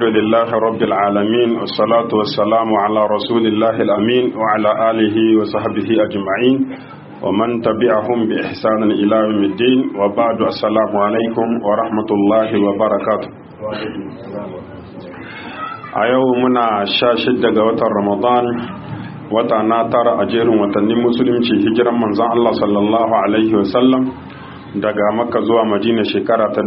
الحمد لله رب العالمين والصلاة والسلام على رسول الله الأمين وعلى آله وصحبه أجمعين ومن تبعهم بإحسان إلى يوم الدين وبعد السلام عليكم ورحمة الله وبركاته a yau muna sha shidda ga watan ramadan wata na tara a jerin watannin musulunci hijiran manzon Allah sallallahu alaihi wasallam daga makka zuwa madina shekara ta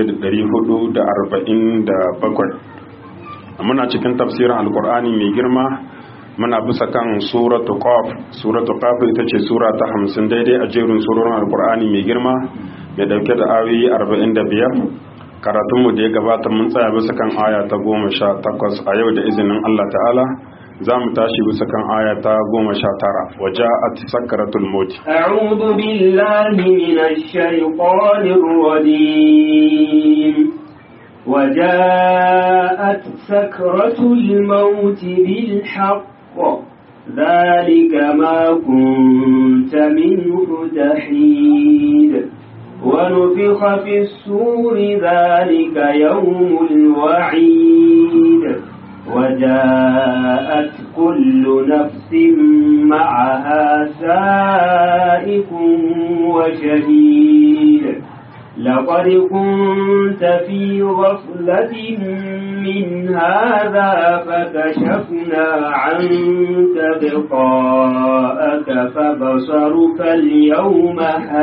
1447 muna cikin tafsirin alkur'ani mai girma muna bisa kan suratu qaf suratu qaf ita ce sura ta 50 daidai a jerin surorin alkur'ani mai girma mai dauke da ayoyi 45 karatunmu da ya gabata mun tsaya bisa kan aya ta goma sha takwas a yau da izinin Allah ta'ala za mu tashi bisa kan aya ta goma sha tara waje a sakaratul moti أعوذ بالله من الشيطان الرجيم وجاءت سكرة الموت بالحق ذلك ما كنت منه تحيد ونفخ في السور ذلك يوم الوعيد وجاءت كل نفس معها سائق وشهيد لقد كنت في غفلة من هذا فكشفنا عنك بقاءك فبصرك اليوم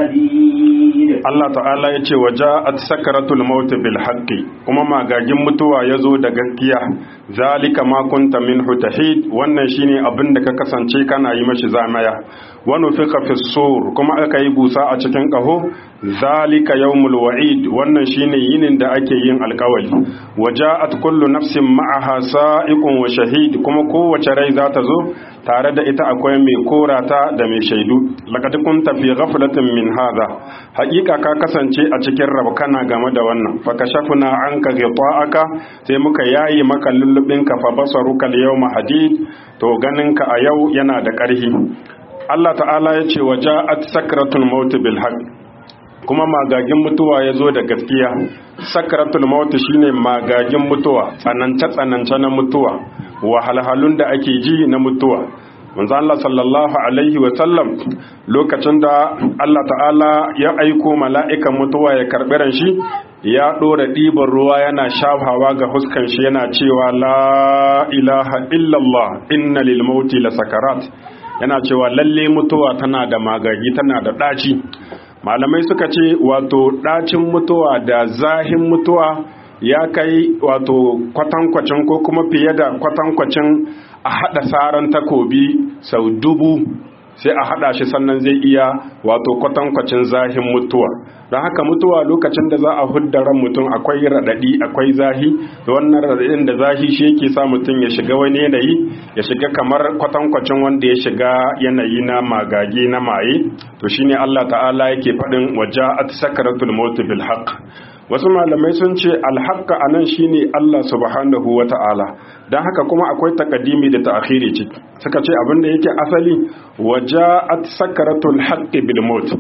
حديد Allah ta'ala ya ce wa ja'at sakaratul maut bil haqqi kuma magagin mutuwa yazo da gaskiya zalika ma kunta minhu tahid wannan shine abin da ka kasance kana yi mashi zamaya wa nufika fis sur kuma aka yi busa a cikin kaho zalika yawmul wa'id wannan shine yinin da ake yin alkawali wa ja'at kullu nafsin ma'aha sa'iqun wa shahid kuma kowace rai za ta zo tare da ita akwai mai korata da mai shaidu laqad kunta fi ghaflatin min hadha haƙiƙa ka kasance a cikin rabkana game da wannan fa kashafna anka ghita'aka sai muka yayi maka lullubin ka fa basaruka al-yawma hadid to ganin ka a yau yana da ƙarfi Allah ta'ala ya ce wa ja'at sakratul maut bil haqq kuma magagin mutuwa ya zo da gaskiya sakratul maut shine magagin mutuwa tsanance tsanance na mutuwa wahalhalun da ake ji na mutuwa manzo Allah sallallahu alaihi wa sallam lokacin da Allah ta'ala ya aiko mala'ikan mutuwa ya karbi ran shi ya dora ɗiban ruwa yana shafawa ga huskan shi yana cewa la ilaha illallah inna lil mauti la sakarat yana cewa lalle mutuwa tana da magagi tana da ɗaci malamai suka ce wato ɗacin mutuwa da zahin mutuwa ya kai wato kwatankwacin ko kuma fiye da kwatankwacin a haɗa saran takobi sau dubu sai a haɗa shi sannan zai iya wato kwatankwacin zahin mutuwa don haka mutuwa lokacin da za a hudda ran mutum akwai raɗaɗi akwai zahi da wannan raɗaɗin da zahi shi yake sa mutum ya shiga wani yanayi ya shiga kamar kwatankwacin wanda ya shiga yanayi na magage na maye to shine Allah ta'ala yake faɗin waja'at sakaratul maut bil haqq wasu malamai sun ce alhaqqa anan shine Allah subhanahu wata'ala dan haka kuma akwai takaddimi da ta'khiri ciki suka ce abin da yake asali waja'at sakaratul haqqi bil maut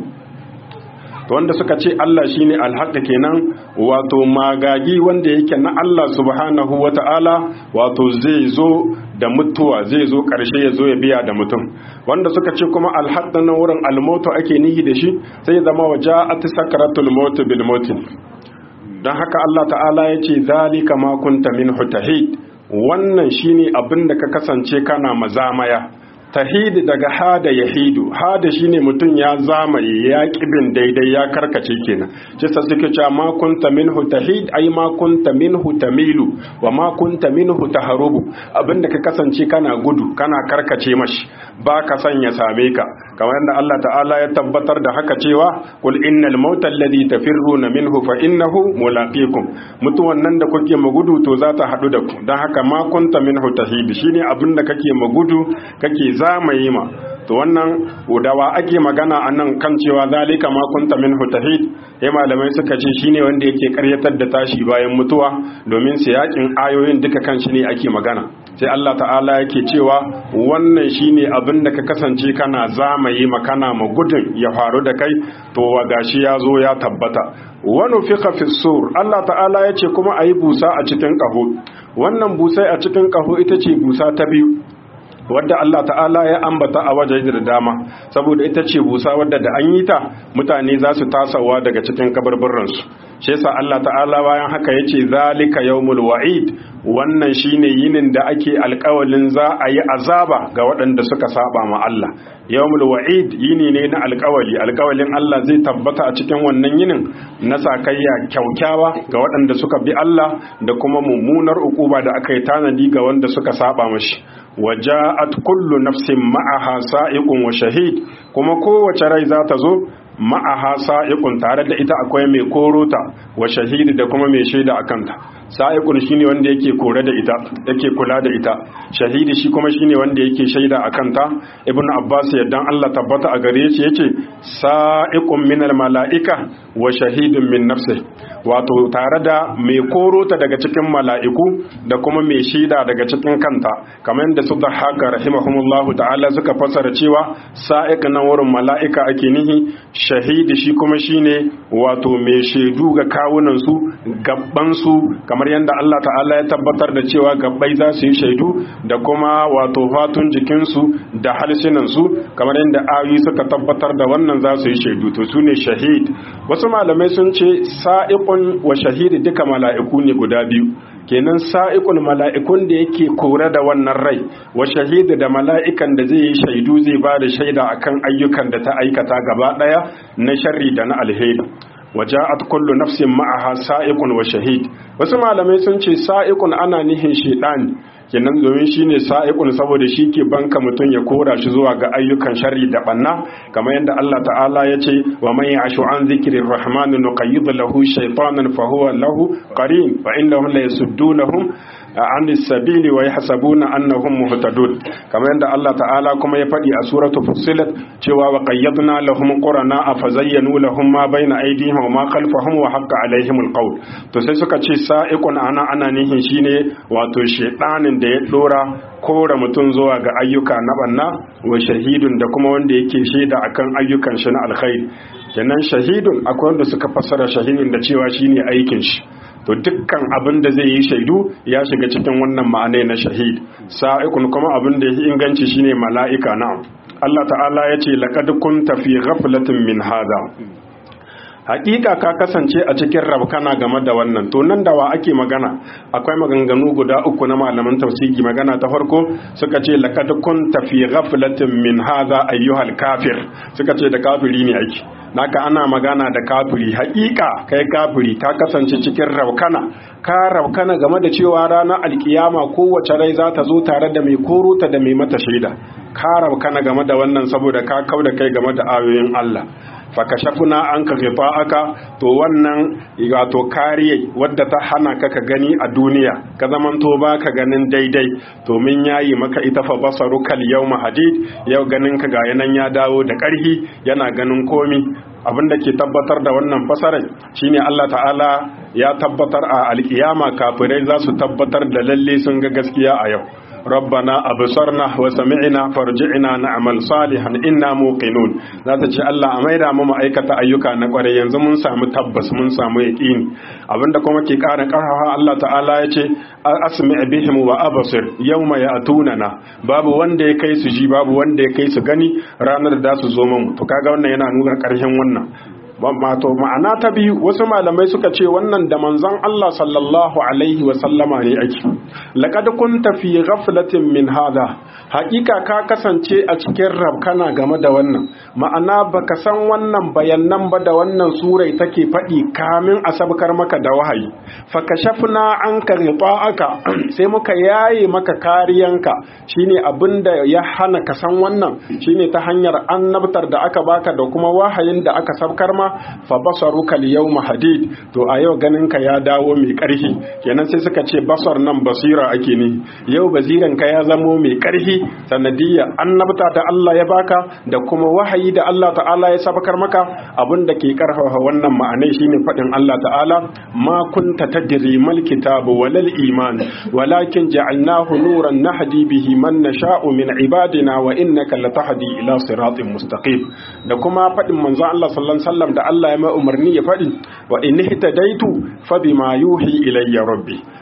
wanda suka ce Allah shine alhaqqa kenan wato magagi wanda yake na Allah subhanahu wata'ala wato zai zo da mutuwa zai zo karshe ya zo ya biya da mutum wanda suka ce kuma alhaqqa na wurin almautu ake nihi da shi sai zama waja'at sakaratul maut bil maut don haka Allah ta'ala ya ce zalika ma kunta min tahid wannan shine abin da ka kasance kana mazamaya tahid daga hada yahidu hada shine mutum ya zamaye ya kibin daidai ya karkace kenan shi sa suke cewa ma kunta minhu tahid ai ma kunta minhu tamilu wa ma kunta minhu taharubu abinda ka kasance kana gudu kana karkace mashi ba ka son ya same ka kamar yadda Allah ta'ala ya tabbatar da haka cewa qul innal mauta alladhi tafirruna minhu fa innahu mulaqikum mutuwan nan da kuke magudu to za ta hadu da ku dan haka ma kunta minhu tahid shine abinda kake magudu kake zamaye ma to wannan dawa ake magana a nan kan cewa zalika ma kunta minhu tahid ya malamai suka ce shine wanda yake karyatar da tashi bayan mutuwa domin siyakin ayoyin duka kan shi ne ake magana sai Allah ta'ala yake cewa wannan shine abin da ka kasance kana zamaye makana ma gudun ya faru da kai to wa gashi ya zo ya tabbata wani fiqa fi sur Allah ta'ala yace kuma ayi busa a cikin kaho wannan busai a cikin kaho ita ce busa ta biyu wadda Allah ta'ala ya ambata a waje da dama saboda ita ce busa wadda da an yi ta mutane za su tasawa daga cikin kabarbaransu shi yasa Allah ta'ala bayan haka yace zalika yawmul wa'id wannan shine yinin da ake alƙawalin za a yi azaba ga waɗanda suka saba ma Allah yawmul wa'id yini ne na alƙawali alƙawalin Allah zai tabbata a cikin wannan yinin na sakayya kyaukyawa ga waɗanda suka bi Allah da kuma mummunar ukuba da aka yi tanadi ga wanda suka saba mashi waja'at kullu nafsin ma'aha sa'iqun wa shahid kuma kowace rai za ta zo ma'aha sa'iqun tare da ita akwai mai korota wa shahidi da kuma mai shaida a kanta sa'iqun shine wanda yake kore da ita yake kula da ita shahidi shi kuma shine wanda yake shaida a kanta ibnu abbas yaddan Allah tabbata a gare shi yace sa'iqun minal mala'ika wa shahidun min nafsi wato tare da mai korota daga cikin mala'iku da kuma mai shaida daga cikin kanta kamar yadda su da haka rahimahumullahu ta'ala suka fasara cewa sa'iq nan wurin mala'ika ake nihi shahidi shi kuma shine wato mai shaidu ga kawunan su gabban su kamar yadda Allah ta'ala ya tabbatar da cewa gabbai za su yi shaidu da kuma wato fatun jikin su da halsinan su kamar yadda ayoyi suka tabbatar da wannan za su yi shaidu to su ne shahid wasu malamai sun ce sa'iqun wa shahidi duka mala'iku ne guda biyu kenan sa'iqul mala'ikun da yake kore da wannan rai wa shahidi da mala'ikan da zai yi shaidu zai ba da shaida akan ayyukan da ta aikata gaba daya na sharri da na alheri waja'at kullu nafsin ma'aha sa'iqun wa shahid wasu malamai sun ce sa'iqun ana nihin shaytan kenan domin shine sa'iqun saboda shi ke banka mutum ya kora shi zuwa ga ayyukan sharri da banna kamar yadda Allah ta'ala ya ce wa man ya'shu an dhikrir rahman nuqayyid lahu shaytanan fa huwa lahu qarin fa innahum la yasuddunahum an sabili wa yahsabuna annahum muhtadun kamar yadda Allah ta'ala kuma ya faɗi a suratu fussilat cewa wa qayyadna lahum qurana fa zayyanu lahum ma bayna aydihim wa ma khalfahum wa haqqa alaihim alqawl to sai suka ce sa'iqun ana ana nihin shine wato shedanin da ya dora kora mutum zuwa ga ayyuka na banna wa shahidun da kuma wanda yake shaida akan ayyukan shi na alkhairi kenan shahidun akwai wanda suka fassara shahidun da cewa shine aikin shi to dukkan abin da zai yi shaidu ya shiga cikin wannan ma'anai na shahid sa'ikun kuma abin da ya inganci shine mala'ika na Allah ta'ala ya ce laqad kunta fi ghaflatin min hadha hakika ka kasance a cikin rabkana game da wannan to nan da wa ake magana akwai maganganu guda uku na malaman tafsiri magana ta farko suka ce laqad kunta fi ghaflatin min hadha ayyuhal kafir suka ce da kafiri ne ake naka ana magana da kafiri hakika kai kafiri ka kasance cikin raukana ka raukana game da cewa ranar alkiyama kowace rai za ta zo tare da mai korota da mai mata shaida ka raukana game da wannan saboda ka kau da kai game da ayoyin Allah fakashafuna an ka aka to wannan wato kariye wadda ta hana ka ka gani a duniya ka zamanto ba ka ganin daidai to min yayi maka ita fa basaru kal yawma hadid yau ganin ka ga yanan ya dawo da ƙarfi yana ganin komi abin da ke tabbatar da wannan fasarar shine Allah ta'ala ya tabbatar a alkiyama kafirai za su tabbatar da lalle sun ga gaskiya a yau ربنا أبصرنا وسمعنا فرجعنا نعمل صالحا إنا موقنون za ta ce Allah a maida mu ma'aikata ayyuka na kware yanzu mun samu tabbas mun samu yaqini abinda kuma ke ƙara ƙarfafa Allah ta'ala ya ce asmi bihim wa absir yawma ya'tunana babu wanda ya kai su ji babu wanda ya kai su gani ranar da su zo mu to kaga wannan yana nuna ƙarshen wannan wato ma'ana ta biyu wasu malamai suka ce wannan da manzon Allah sallallahu alaihi wa sallama ne ake laqad kunta fi ghaflatin min hada hakika ka kasance a cikin rabkana game da wannan ma'ana baka san wannan bayanan ba da wannan surai take faɗi kamin a sabkar maka da wahayi fakashafna anka ghita'aka sai muka yaye maka kariyanka shine abinda ya hana ka san wannan shine ta hanyar annabtar da aka baka da kuma wahayin da aka sabkar ma fa basaruka al-yawma hadid to a yau ganin ka ya dawo mai ƙarfi kenan sai suka ce basar nan basira ake ne yau basiran ka ya zamo mai ƙarfi sanadiyya annabta da Allah ya baka da kuma wahayi da Allah ta'ala ya sabakar maka abin da ke karfafa wannan ma'anai shine faɗin Allah ta'ala ma kunta tadri mal kitabu walal iman walakin ja'alnahu nuran nahdi bihi man nasha'u min ibadina wa innaka latahdi ila siratin mustaqim da kuma faɗin manzo Allah sallallahu alaihi wasallam da Allah ya mai umarni ya faɗi wa in ihtadaitu fa bima yuhi ilayya rabbi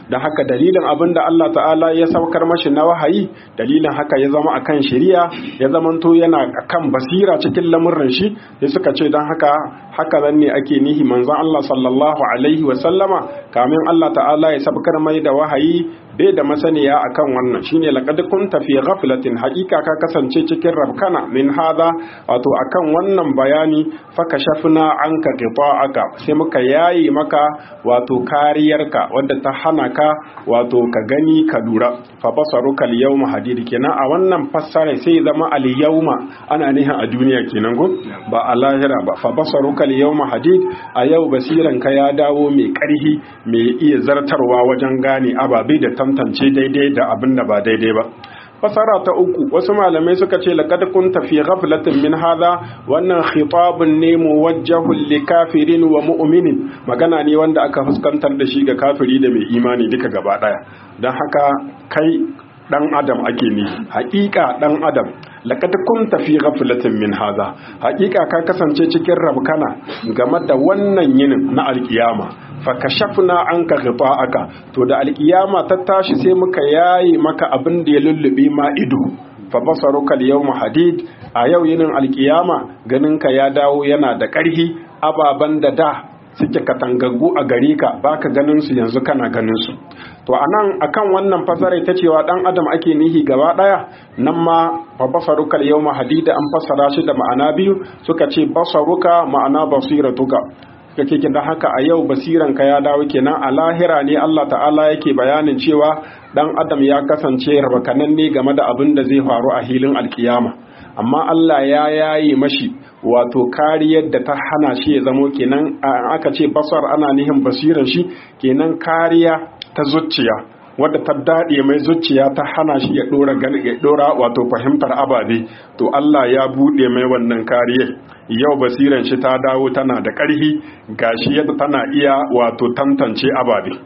da haka dalilin abin da Allah ta'ala ya saukar mashi na wahayi dalilin haka ya zama akan shari'a ya zamanto yana akan basira cikin lamurran shi sai suka ce don haka haka zan ne ake nihi manzon Allah sallallahu alaihi wa sallama kamin Allah ta'ala ya saukar mai da wahayi bai da masaniya akan wannan shine laqad kunta fi ghaflatin haqiqa ka kasance cikin rabkana min hada wato akan wannan bayani fakashafna anka qita'aka sai muka yayi maka wato kariyarka wadda ta hana ka wato ka gani ka lura fa basaruka al-yawma hadid kenan a wannan fassara sai zama al-yawma ana nihin a duniya kenan go ba a lahira ba fa basaruka al-yawma hadid a yau basiran ka ya dawo mai karhi mai iya zartarwa wajen gane ababe da tantance daidai da abin da ba daidai ba fasara ta uku wasu malamai suka ce laqad kunta fi ghaflatin min hadha wannan khitabun ne muwajjahun li kafirin wa mu'minin magana ne wanda aka fuskantar da shi ga kafiri da mai imani duka gaba daya dan haka kai dan adam ake ne haƙiƙa dan adam laqad kunta fi ghaflatin min hadha haƙiƙa ka kasance cikin rabkana game da wannan yinin na alkiyama fakashafna anka ghita'aka to da alkiyama ta tashi sai muka yayi maka abin da ya lullube ma ido fa basaruka al-yawma hadid a yau yinin alkiyama ganinka ya dawo yana da ƙarhi ababan da da suke katangaggu a gare ka baka ganin su yanzu kana ganin su to anan akan wannan fasara ta cewa dan adam ake nihi gaba daya nan ma fa basaruka al-yawma hadid an fasara shi da ma'ana biyu suka ce basaruka ma'ana basiratuka kake kin haka a yau basiranka ya dawo kenan a lahira ne Allah ta'ala yake bayanin cewa dan adam ya kasance rabakanan ne game da abin da zai faru a hilin alkiyama amma Allah ya yayi mashi wato kariyar da ta hana shi ya zamo kenan aka ce basar ana nihin basiran shi kenan kariya ta zuciya wadda ta daɗe mai zuciya ta hana shi ya ɗora ya ɗora wato fahimtar ababe to Allah ya buɗe mai wannan kariyar yau basiran shi ta dawo tana da ƙarfi gashi yadda tana iya wato tantance ababe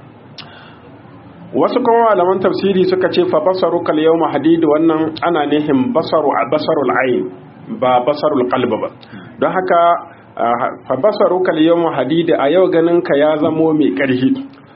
wasu kuma malaman tafsiri suka ce fa basaru kal yawma hadid wannan ana nihin basaru basarul ayn ba basarul qalb ba don haka fa basaru kal yawma hadid a yau ganin ka ya zamo mai ƙarfi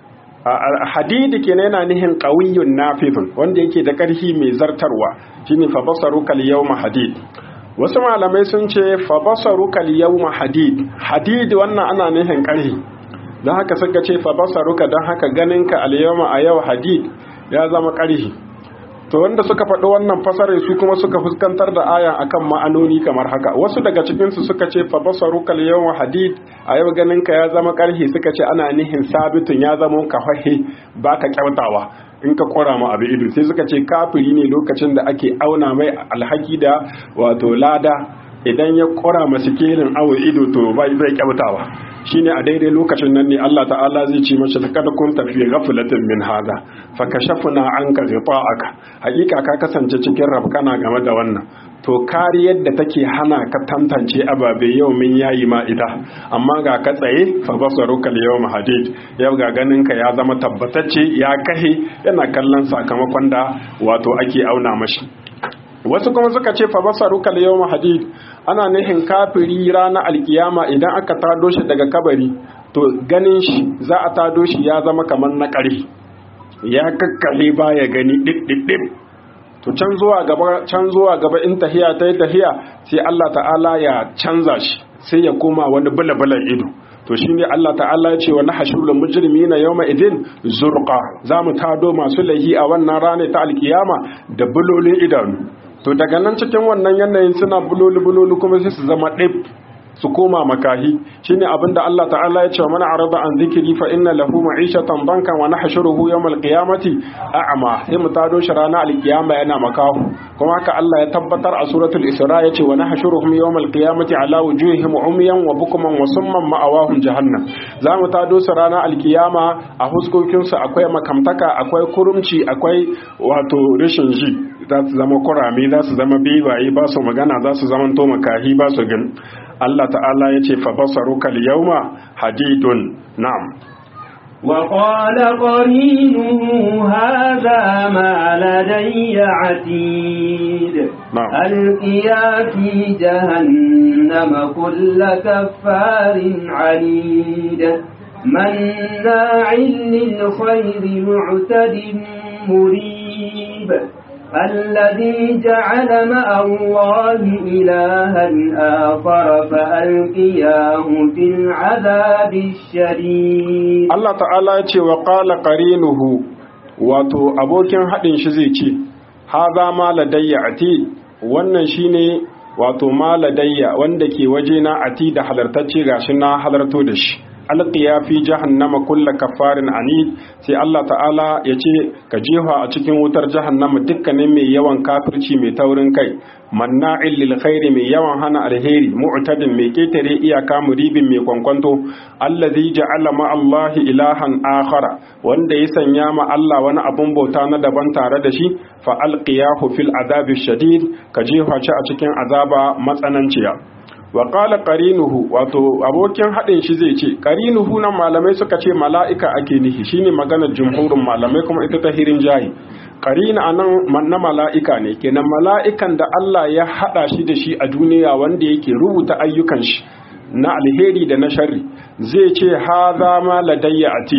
hadidi kenan yana nihin qawiyyun nafidun wanda yake da ƙarfi mai zartarwa shine fa basaru kal yawma hadid wasu malamai sun ce fa basaru kal yawma hadid hadid wannan ana nihin ƙarfi don haka suka ce fa basaruka don haka ganinka al yawma a yau hadid ya zama ƙarfi to wanda suka faɗi wannan fasarar su kuma suka fuskantar da aya akan ma'anoni kamar haka wasu daga cikinsu suka ce fa basaruka al yawma hadid a yau ganinka ya zama ƙarfi suka ce ana nihin sabitun ya zama kafahe baka kyautawa in ka kora ma abu ido sai suka ce kafiri ne lokacin da ake auna mai alhaki da wato lada idan ya kora masu kelin awo ido to bai zai kyautawa shine a daidai lokacin nan ne Allah ta'ala zai ce mashi kada kun tafi ghaflatin min hada fa kashafna anka ghita'aka hakika ka kasance cikin rabkana game da wannan to kariyar da take hana ka tantance ababe yau min yayi ma ita amma ga ka tsaye fa basaruka al-yawma hadid yau ga ganin ka ya zama tabbatacce ya kahe yana kallon sakamakon da wato ake auna mashi wasu kuma suka ce fa basaruka al-yawma hadid ana nihin kafiri ranar alkiyama idan aka tado shi daga kabari to ganin shi za a tado shi ya zama kamar na ƙari ya kakkale baya gani ɗiɗɗiɗɗip to can zuwa gaba can zuwa gaba in tahiya ta yi tahiya sai Allah ta'ala ya canza shi sai ya koma wani bulabulan ido to shi ne Allah ta'ala ya ce wa nahshurul mujrimina yawma idin zurqa za mu tado masu laihi a wannan rana ta alkiyama da bulolin idanu to daga nan cikin wannan yanayin suna buloli buloli kuma sai su zama ɗib su koma makahi shine abinda Allah ta'ala ya ce wa mana arada an zikiri fa inna lahu ma'ishatan bankan wa nahshuruhu yawmal qiyamati a'ma sai mu tado shi ranar alkiyama yana makahu kuma haka Allah ya tabbatar a suratul isra ya ce wa nahshuruhum yawmal qiyamati ala wujuhihim umyan wa bukman wa summan ma'awahum jahannam za mu tado su ranar alkiyama a huskokin su akwai makamtaka akwai kurumci akwai wato rashin ji za su zama kurame za su zama bibaye ba su magana za su zama to makahi ba su gani Allah ta'ala ya ce fabasaruka al-yawma hadidun na'am وقال قرينه هذا ما لدي عتيد نعم. ألقيا في جهنم كل كفار عنيد مناع للخير معتد مريب الذي جعل مع الله إلها آخر فألقياه في العذاب الشديد Allah ta'ala ya ce wa qala qarinuhu wato abokin haɗin shi zai ce haza ma ladayya ati wannan shine wato ma ladayya wanda ke waje na ati da halartacce gashi na halarto da shi alqiya fi jahannama kulla kafarin anid sai Allah ta'ala ya ce ka jefa a cikin wutar jahannama dukkanin mai yawan kafirci mai taurin kai manna'il lil khairi mai yawan hana alheri mu'tadin mai ketare iyaka muribin mai kwankwanto allazi ja'ala ma Allah ilahan akhara wanda ya sanya ma Allah wani abun bauta na daban tare da shi fa alqiyahu fil azabi shadid ka jefa shi a cikin azaba matsananciya wa qala qarinuhu wato abokin hadin shi zai ce qarinuhu nan malamai suka ce mala'ika ake nihi shine maganar jumhurin malamai kuma ita ta hirin jahi qarina anan na mala'ika ne kenan mala'ikan da Allah ya hada shi da shi a duniya wanda yake rubuta ayyukan shi na alheri da na sharri zai ce hadha ma ladayya ati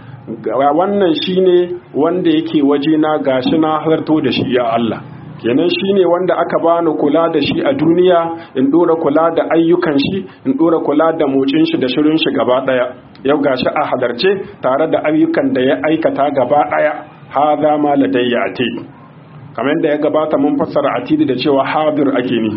wannan shine wanda yake waje na gashi na harto da shi ya Allah kenan shine wanda aka bani kula da shi a duniya in dora kula da ayyukan shi in dora kula da motsin shi da shirin shi gaba daya yau gashi a halarce tare da ayyukan da ya aikata gaba daya hadha ma ladayya ati kamar da ya gabata mun fassara atidi da cewa hadir ake ni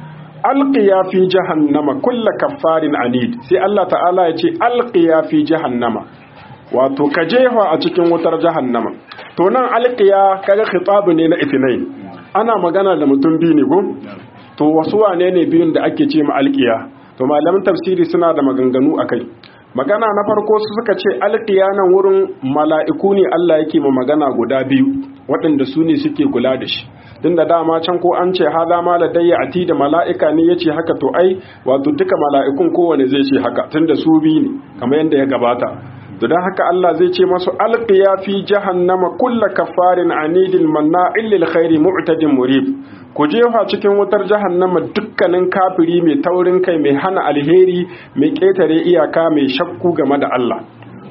alqiya fi jahannama kullu kaffarin anid sai Allah ta'ala ya ce alqiya fi jahannama wato ka jefa a cikin wutar jahannama to nan alqiya kaga khitabu ne na itinain ana magana da mutum biyu ne ko to wasu wane ne biyun da ake ce ma alqiya to malaman tafsiri suna da maganganu akai magana na farko su suka ce alqiya nan wurin mala'iku ne Allah yake ma magana guda biyu waɗanda su ne suke kula da shi tun da dama can ko an ce haza ma ladayya ati da mala'ika ne yace haka to ai wato duka mala'ikun kowane zai ce haka tun da su biyu ne kamar yadda ya gabata to don haka Allah zai ce masu alqiya fi jahannama kulla kafarin anidin manna'il lil khairi mu'tadin murib ku jefa cikin wutar jahannama dukkanin kafiri mai taurin kai mai hana alheri mai ketare iyaka mai shakku game da Allah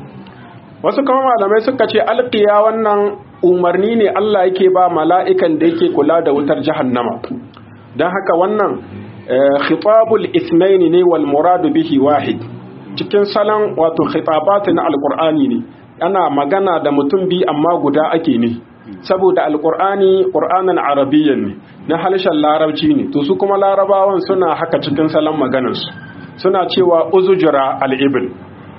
wasu kuma malamai suka ce alqiya wannan umarni ne Allah yake ba mala'ikan da yake kula da wutar jahannama don haka wannan khitabul ithnaini ne wal muradu bihi wahid cikin salon wato khitabati na alqur'ani ne ana magana da mutum bi amma guda ake ne saboda alqur'ani qur'anan arabiyyan ne na halshen larabci ne to su kuma larabawan suna haka cikin salon maganarsu suna cewa uzujura al-ibn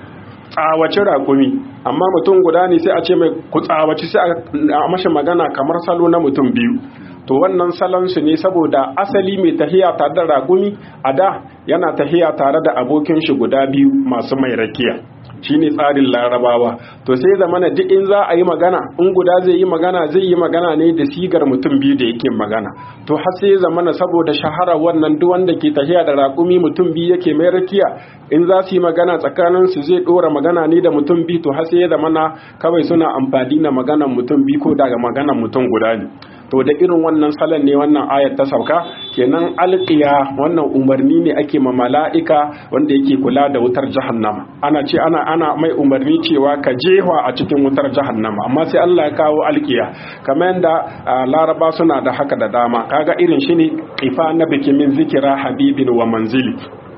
tsawaci raƙumi amma mutum guda ne sai a ce mai ku tsawaci sai a mashi magana kamar salo na mutum biyu to wannan salonsu ne saboda asali mai tahiya tare da raƙumi a da yana tahiya tare da abokin shi guda biyu masu mai rakiya shine tsarin larabawa to sai zamana duk in za a yi magana in guda zai yi magana zai yi magana ne da sigar mutum biyu da yake magana to har sai zamana saboda shahara wannan duk wanda ke tahiya da raƙumi mutum biyu yake mai rakiya in za su yi magana tsakanin su zai dora magana ne da mutum biyu to har sai zamana kawai suna amfani da maganan mutum biyu ko daga maganan mutum guda ne to da irin wannan salon ne wannan ayat ta sauka kenan alqiya wannan umarni ne ake ma mala'ika wanda yake kula da wutar jahannama ana ce ana ana mai umarni cewa ka jewa a cikin wutar jahannama amma sai Allah ya kawo alqiya kamar yadda laraba suna da haka da dama kaga irin shi ne qifa na biki min zikira habibin wa manzili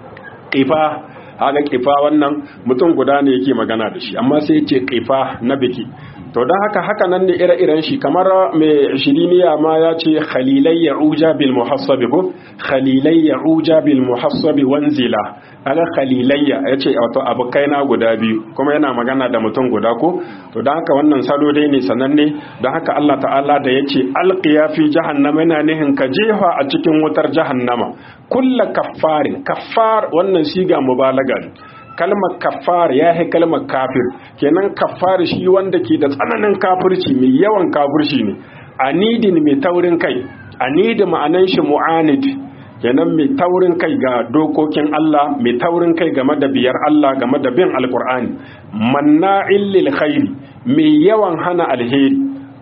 qifa haka qifa wannan mutum guda ne yake magana da shi amma sai ya ce qifa na biki to don haka haka nan ne ire-iren shi kamar mai shiriniya ma ya ce khalilai ya uja bil muhassabi ko khalilai ya uja bil muhassabi wanzila aga khalilayya ya ce wato abokai na guda biyu kuma yana magana da mutum guda ko to don haka wannan salo dai ne sananne don haka Allah ta'ala da ya ce alqiya fi jahannama yana nihin ka jefa a cikin wutar jahannama kulla kaffarin kaffar wannan siga mubalaga ne kalmar kafar ya yi kalmar kafir kenan kafar shi wanda ke da tsananin kafirci mai yawan kafirci ne anidin mai taurin kai anidi ma'anan shi mu'anid kenan mai taurin kai ga dokokin Allah mai taurin kai game da biyar Allah game da bin alkur'ani manna'in lil khairi mai yawan hana alheri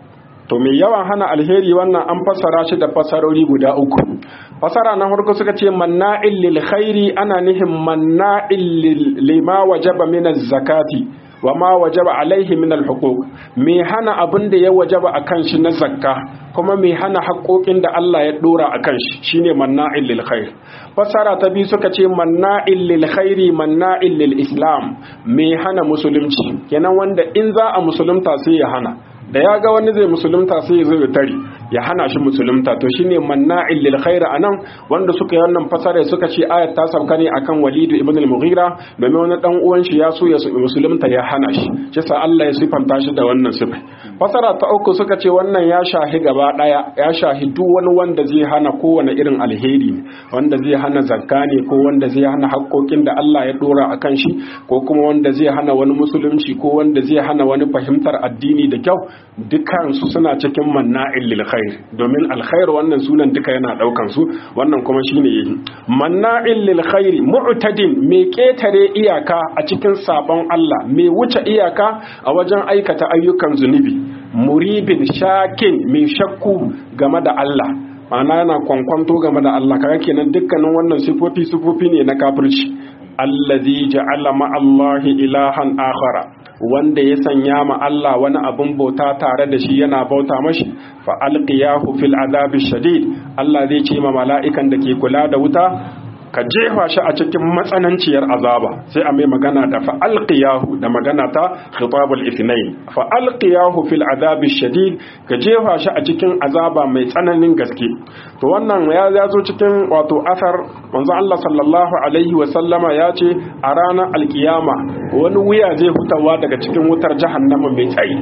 to mai yawan hana alheri wannan an fassara shi da fassarori guda uku fassara na farko suka ce manna'il lil khairi ana nihin manna'il lima wajaba min zakati wa ma wajaba alaihi min alhuquq me hana abin da ya wajaba akan shi na zakka kuma me hana haƙoƙin da Allah ya dora akan shi shine manna'il lil khair fasara ta bi suka ce manna'il lil khairi manna'il lil islam me hana musulunci kenan wanda in za a musulunta sai ya hana da ya ga wani zai musulunta sai ya zo ya tare ya hana shi musulunta to shine manna'il lil khair anan wanda suka yi wannan fasara suka ce ayat ta sauka ne akan Walid ibn al-Mughira domin wani dan uwan shi ya so ya musulunta ya hana shi shi sa Allah ya sifanta shi da wannan sifa fasara ta uku suka ce wannan ya shahi gaba daya ya shahi duk wani wanda zai hana kowane irin alheri ne wanda zai hana zakka ne ko wanda zai hana haƙoƙin da Allah ya dora akan shi ko kuma wanda zai hana wani musulunci ko wanda zai hana wani fahimtar addini da kyau dukansu suna cikin manna'il lil khair domin alkhair wannan sunan duka yana daukan su wannan kuma shine yi manna'il lil khair mu'tadin mai ketare iyaka a cikin sabon Allah mai wuce iyaka a wajen aikata ayyukan zunubi muribin shakin mai shakku game da Allah ma'ana yana kwankwanto game da Allah kaga kenan dukkanin wannan sifofi sifofi ne na kafirci allazi ja'ala ma'allahi ilahan akhara wanda ya sanya ma Allah wani abin bauta tare da shi yana bauta mashi fa alqiyahu fil azabi shadid Allah zai ce ma mala'ikan da ke kula da wuta ka jefa shi a cikin matsananciyar azaba sai a mai magana da fa alqiyahu da magana ta khitabul ithnain fa alqiyahu fil azabi shadid ka jefa shi a cikin azaba mai tsananin gaske to wannan ya zo cikin wato asar manzo Allah sallallahu alaihi wa sallama ya ce a ranar alkiyama wani wuya zai hutawa daga cikin wutar jahannama mai tsayi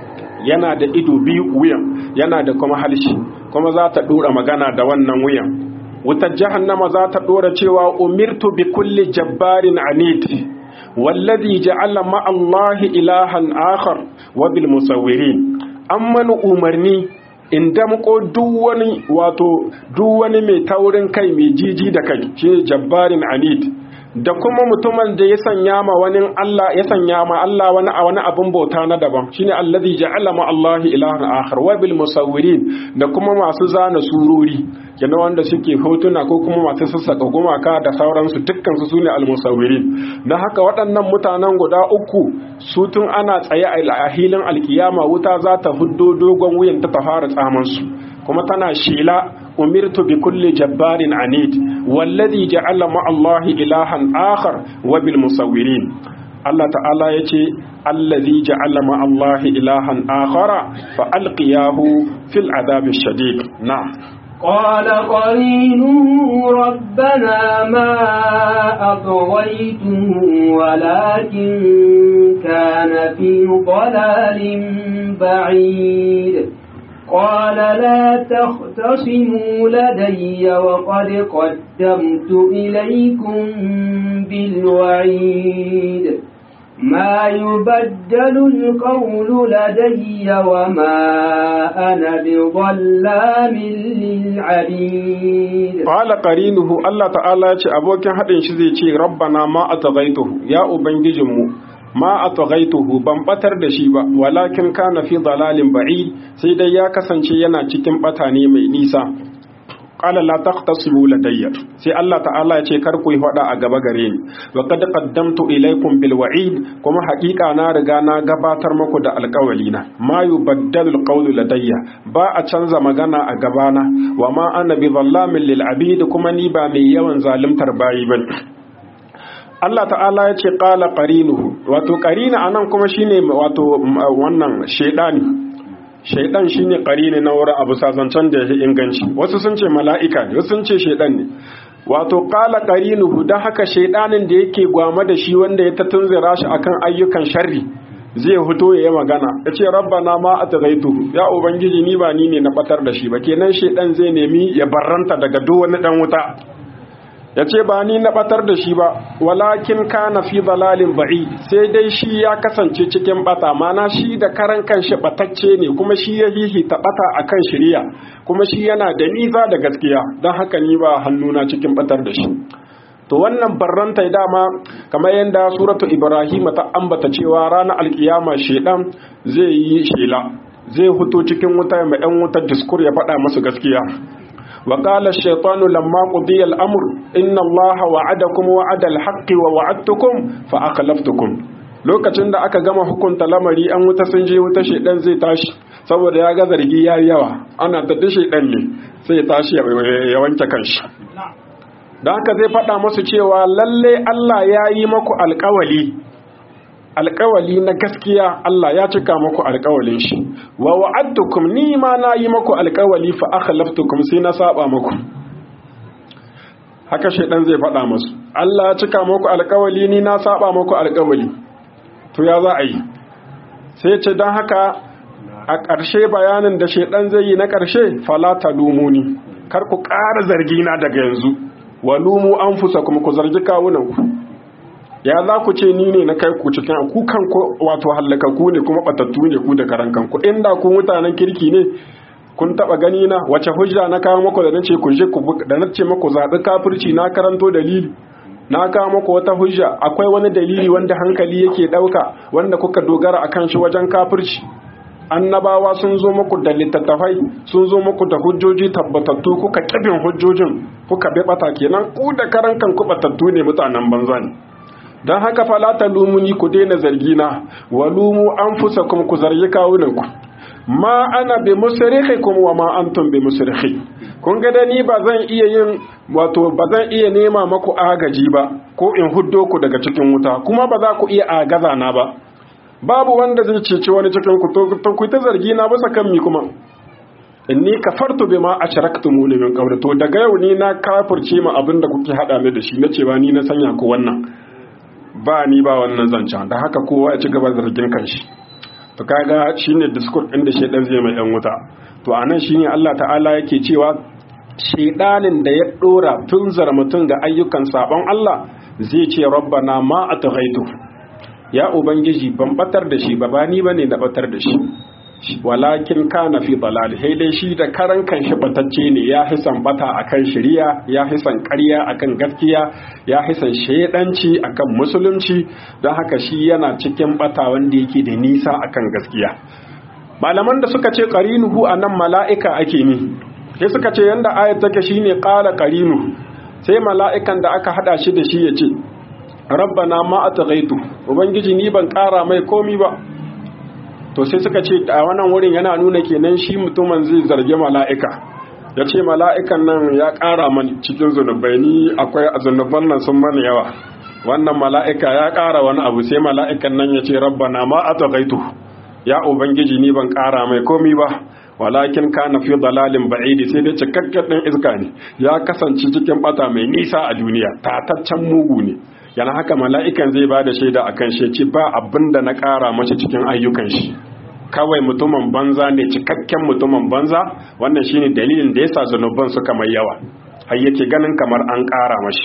yana da ido biyu wuyan yana da kuma halshi kuma za ta dora magana da wannan wuyan wutar jahannama za ta dora cewa umirtu bi kulli jabbarin anid wallazi ja'ala ma Allahi ilahan akhar wa bil musawwirin amman umarni in damko duk wani wato duk wani mai taurin kai mai jiji da kai shi jabbarin anid da kuma mutumin da ya sanya ma wani Allah ya sanya ma Allah wani a wani abin bauta na daban shine allazi ja'ala ma Allah ilahan akhar wa bil musawwirin da kuma masu zana surori yana wanda suke hotuna ko kuma masu sassaka gumaka da sauransu dukkan su sune al musawwirin dan haka waɗannan mutanen guda uku su tun ana tsaye a hilin alkiyama wuta za ta huddo dogon wuyan ta fara tsaman su kuma tana shela umirtu bi kulli jabbarin anid wallazi ja'ala ma Allah ilahan akhar wa bil musawwirin Allah ta'ala yace allazi ja'ala ma Allah ilahan akhara fa alqiyahu fil adhabi shadid na'am قال قرينه ربنا ما أطغيته ولكن كان في ضلال بعيد قال لا تختصموا لدي وقد قدمت إليكم بالوعيد ما يبدل القول لدي وما أنا بظلام للعبيد قال قرينه الله تعالى أبوك حد شزي ربنا ما أتغيته يا أبنججمو ma a tagaituhu ban batar da shi ba walakin kana fi dalalin ba'id sai dai ya kasance yana cikin bata ne mai nisa qala la taqtasimu ladayya sai Allah ta'ala ya ce kar ku yi fada a gaba gare ni wa qad qaddamtu ilaykum bil wa'id kuma haƙiƙa na riga na gabatar muku da alƙawali na ma yubaddalu alqawlu ladayya ba a canza magana a gabana wa ma ana bi dhallamin lil abid kuma ni ba mai yawan zalimtar bayi bane Allah ta'ala ya ce ƙala ƙarinuhu wato ƙarina a nan kuma shine wato wannan shaidani shaidan shine ƙarini na wurin abu sazancen da ya inganci wasu sun ce mala'ika ne wasu sun ce shaidan ne wato ƙala ƙarinuhu don haka shaidanin da yake gwama da shi wanda ya ta tunzira shi akan ayyukan sharri zai fito ya yi magana ya ce rabbana ma a tagaituhu ya ubangiji ni ba ni ne na batar da shi ba kenan shaidan zai nemi ya barranta daga duk wani dan wuta ya ce ba ni na batar da shi ba walakin kana fi dalalin ba'i sai dai shi ya kasance cikin bata mana shi da karan kanshi batacce ne kuma shi ya hihi ta bata akan shiriya kuma shi yana da niza da gaskiya don haka ni ba hannuna cikin batar da shi to wannan barranta dama kamar yadda suratu ibrahim ta ambata cewa ranar alkiyama shedan zai yi shela zai fito cikin wuta mai ɗan wutar diskur ya faɗa masu gaskiya wa qala ash-shaytanu lamma qudiya al-amr inna allaha wa'adakum wa'ada al-haqqi wa wa'adtukum fa akhlaftukum lokacin da aka gama hukunta lamari an wuta sun je wuta shedan zai tashi saboda ya ga zargi ya yawa ana ta dashe dan ne sai ya tashi ya wanke kanshi don haka zai faɗa masu cewa lalle Allah ya yi maku alkawali alkawali na gaskiya Allah ya cika maku alkawalin shi wa wa'adtukum ni ma na yi maku alkawali fa akhlaftukum sai na saba maku haka shedan zai faɗa masu Allah ya cika maku alkawali ni na saba maku alkawali to ya za a yi sai ce don haka a ƙarshe bayanin da shedan zai yi na ƙarshe fala talumuni kar ku ƙara zargina daga yanzu walumu an fusa kuma ku zargi kawunanku ya za ku ce ni ne na kai ku cikin ku kanku wato hallakaku ne kuma batattu ne ku da karan kanku inda ku mutanen kirki ne kun taba gani na wace hujja na kawo muku da nace ku je ku da nace muku zabi kafirci na karanto dalili na kawo muku wata hujja akwai wani dalili wanda hankali yake dauka wanda kuka dogara akan shi wajen kafirci annabawa sun zo muku da littattafai sun zo muku da hujjoji tabbatattu kuka kibin hujjojin kuka bi bata kenan ku da karan kanku batattu ne mutanen banza ne don haka fala ta lumuni ku daina zargina wa lumu an fusa kuma ku zargi kawunanku ma ana bi musrihikum wa ma antum bi musrihi kun ga da ni ba zan iya yin wato ba zan iya nema maku agaji ba ko in huddo ku daga cikin wuta kuma ba za ku iya agaza na ba babu wanda zai ceci wani cikin ku to ku ta zargi na bisa kan mi kuma inni kafartu bima ashraktumuni min qabl to daga yau ni na kafirce ma abinda kuke hada ni da shi na cewa ni na sanya ku wannan ba ni ba wannan zancen da haka kowa ya ci gaba zargin kanshi to kaga shine discourse din da shedan zai mai yan wuta to anan shine Allah ta'ala yake cewa shedanin da ya dora tunzar mutum ga ayyukan sabon Allah zai ce rabbana ma atghaitu ya ubangiji ban batar da shi ba ba ni bane na batar da shi walakin kana fi dalal sai dai shi da karan kanshi batacce ne ya hisan bata akan shari'a ya hisan ƙarya akan gaskiya ya hisan shedanci akan musulunci don haka shi yana cikin bata wanda yake da nisa akan gaskiya malaman da suka ce qarinuhu anan mala'ika ake ni sai suka ce yanda ayat take shine qala qarinu sai mala'ikan da aka hada shi da shi yace rabbana ma atghaitu ubangiji ni ban kara mai komi ba to sai suka ce a wannan wurin yana nuna kenan shi mutumin zai zargi mala'ika ya ce mala'ikan nan ya ƙara mani cikin zunubai ni akwai zunuban nan sun mani yawa wannan mala'ika ya ƙara wani abu sai mala'ikan nan ya ce rabbana ma a tagaitu ya ubangiji ni ban ƙara mai komi ba walakin ka na fi dalalin ba'idi sai dai cikakken ɗin iska ne ya kasance cikin bata mai nisa a duniya tataccen mugu ne yana haka mala'ikan zai ba da shaida a kan shi ce ba abin da na ƙara mace cikin ayyukan shi kawai mutumin banza ne cikakken mutumin banza wannan shine dalilin da yasa zanuban suka mai yawa har yake ganin kamar an ƙara mashi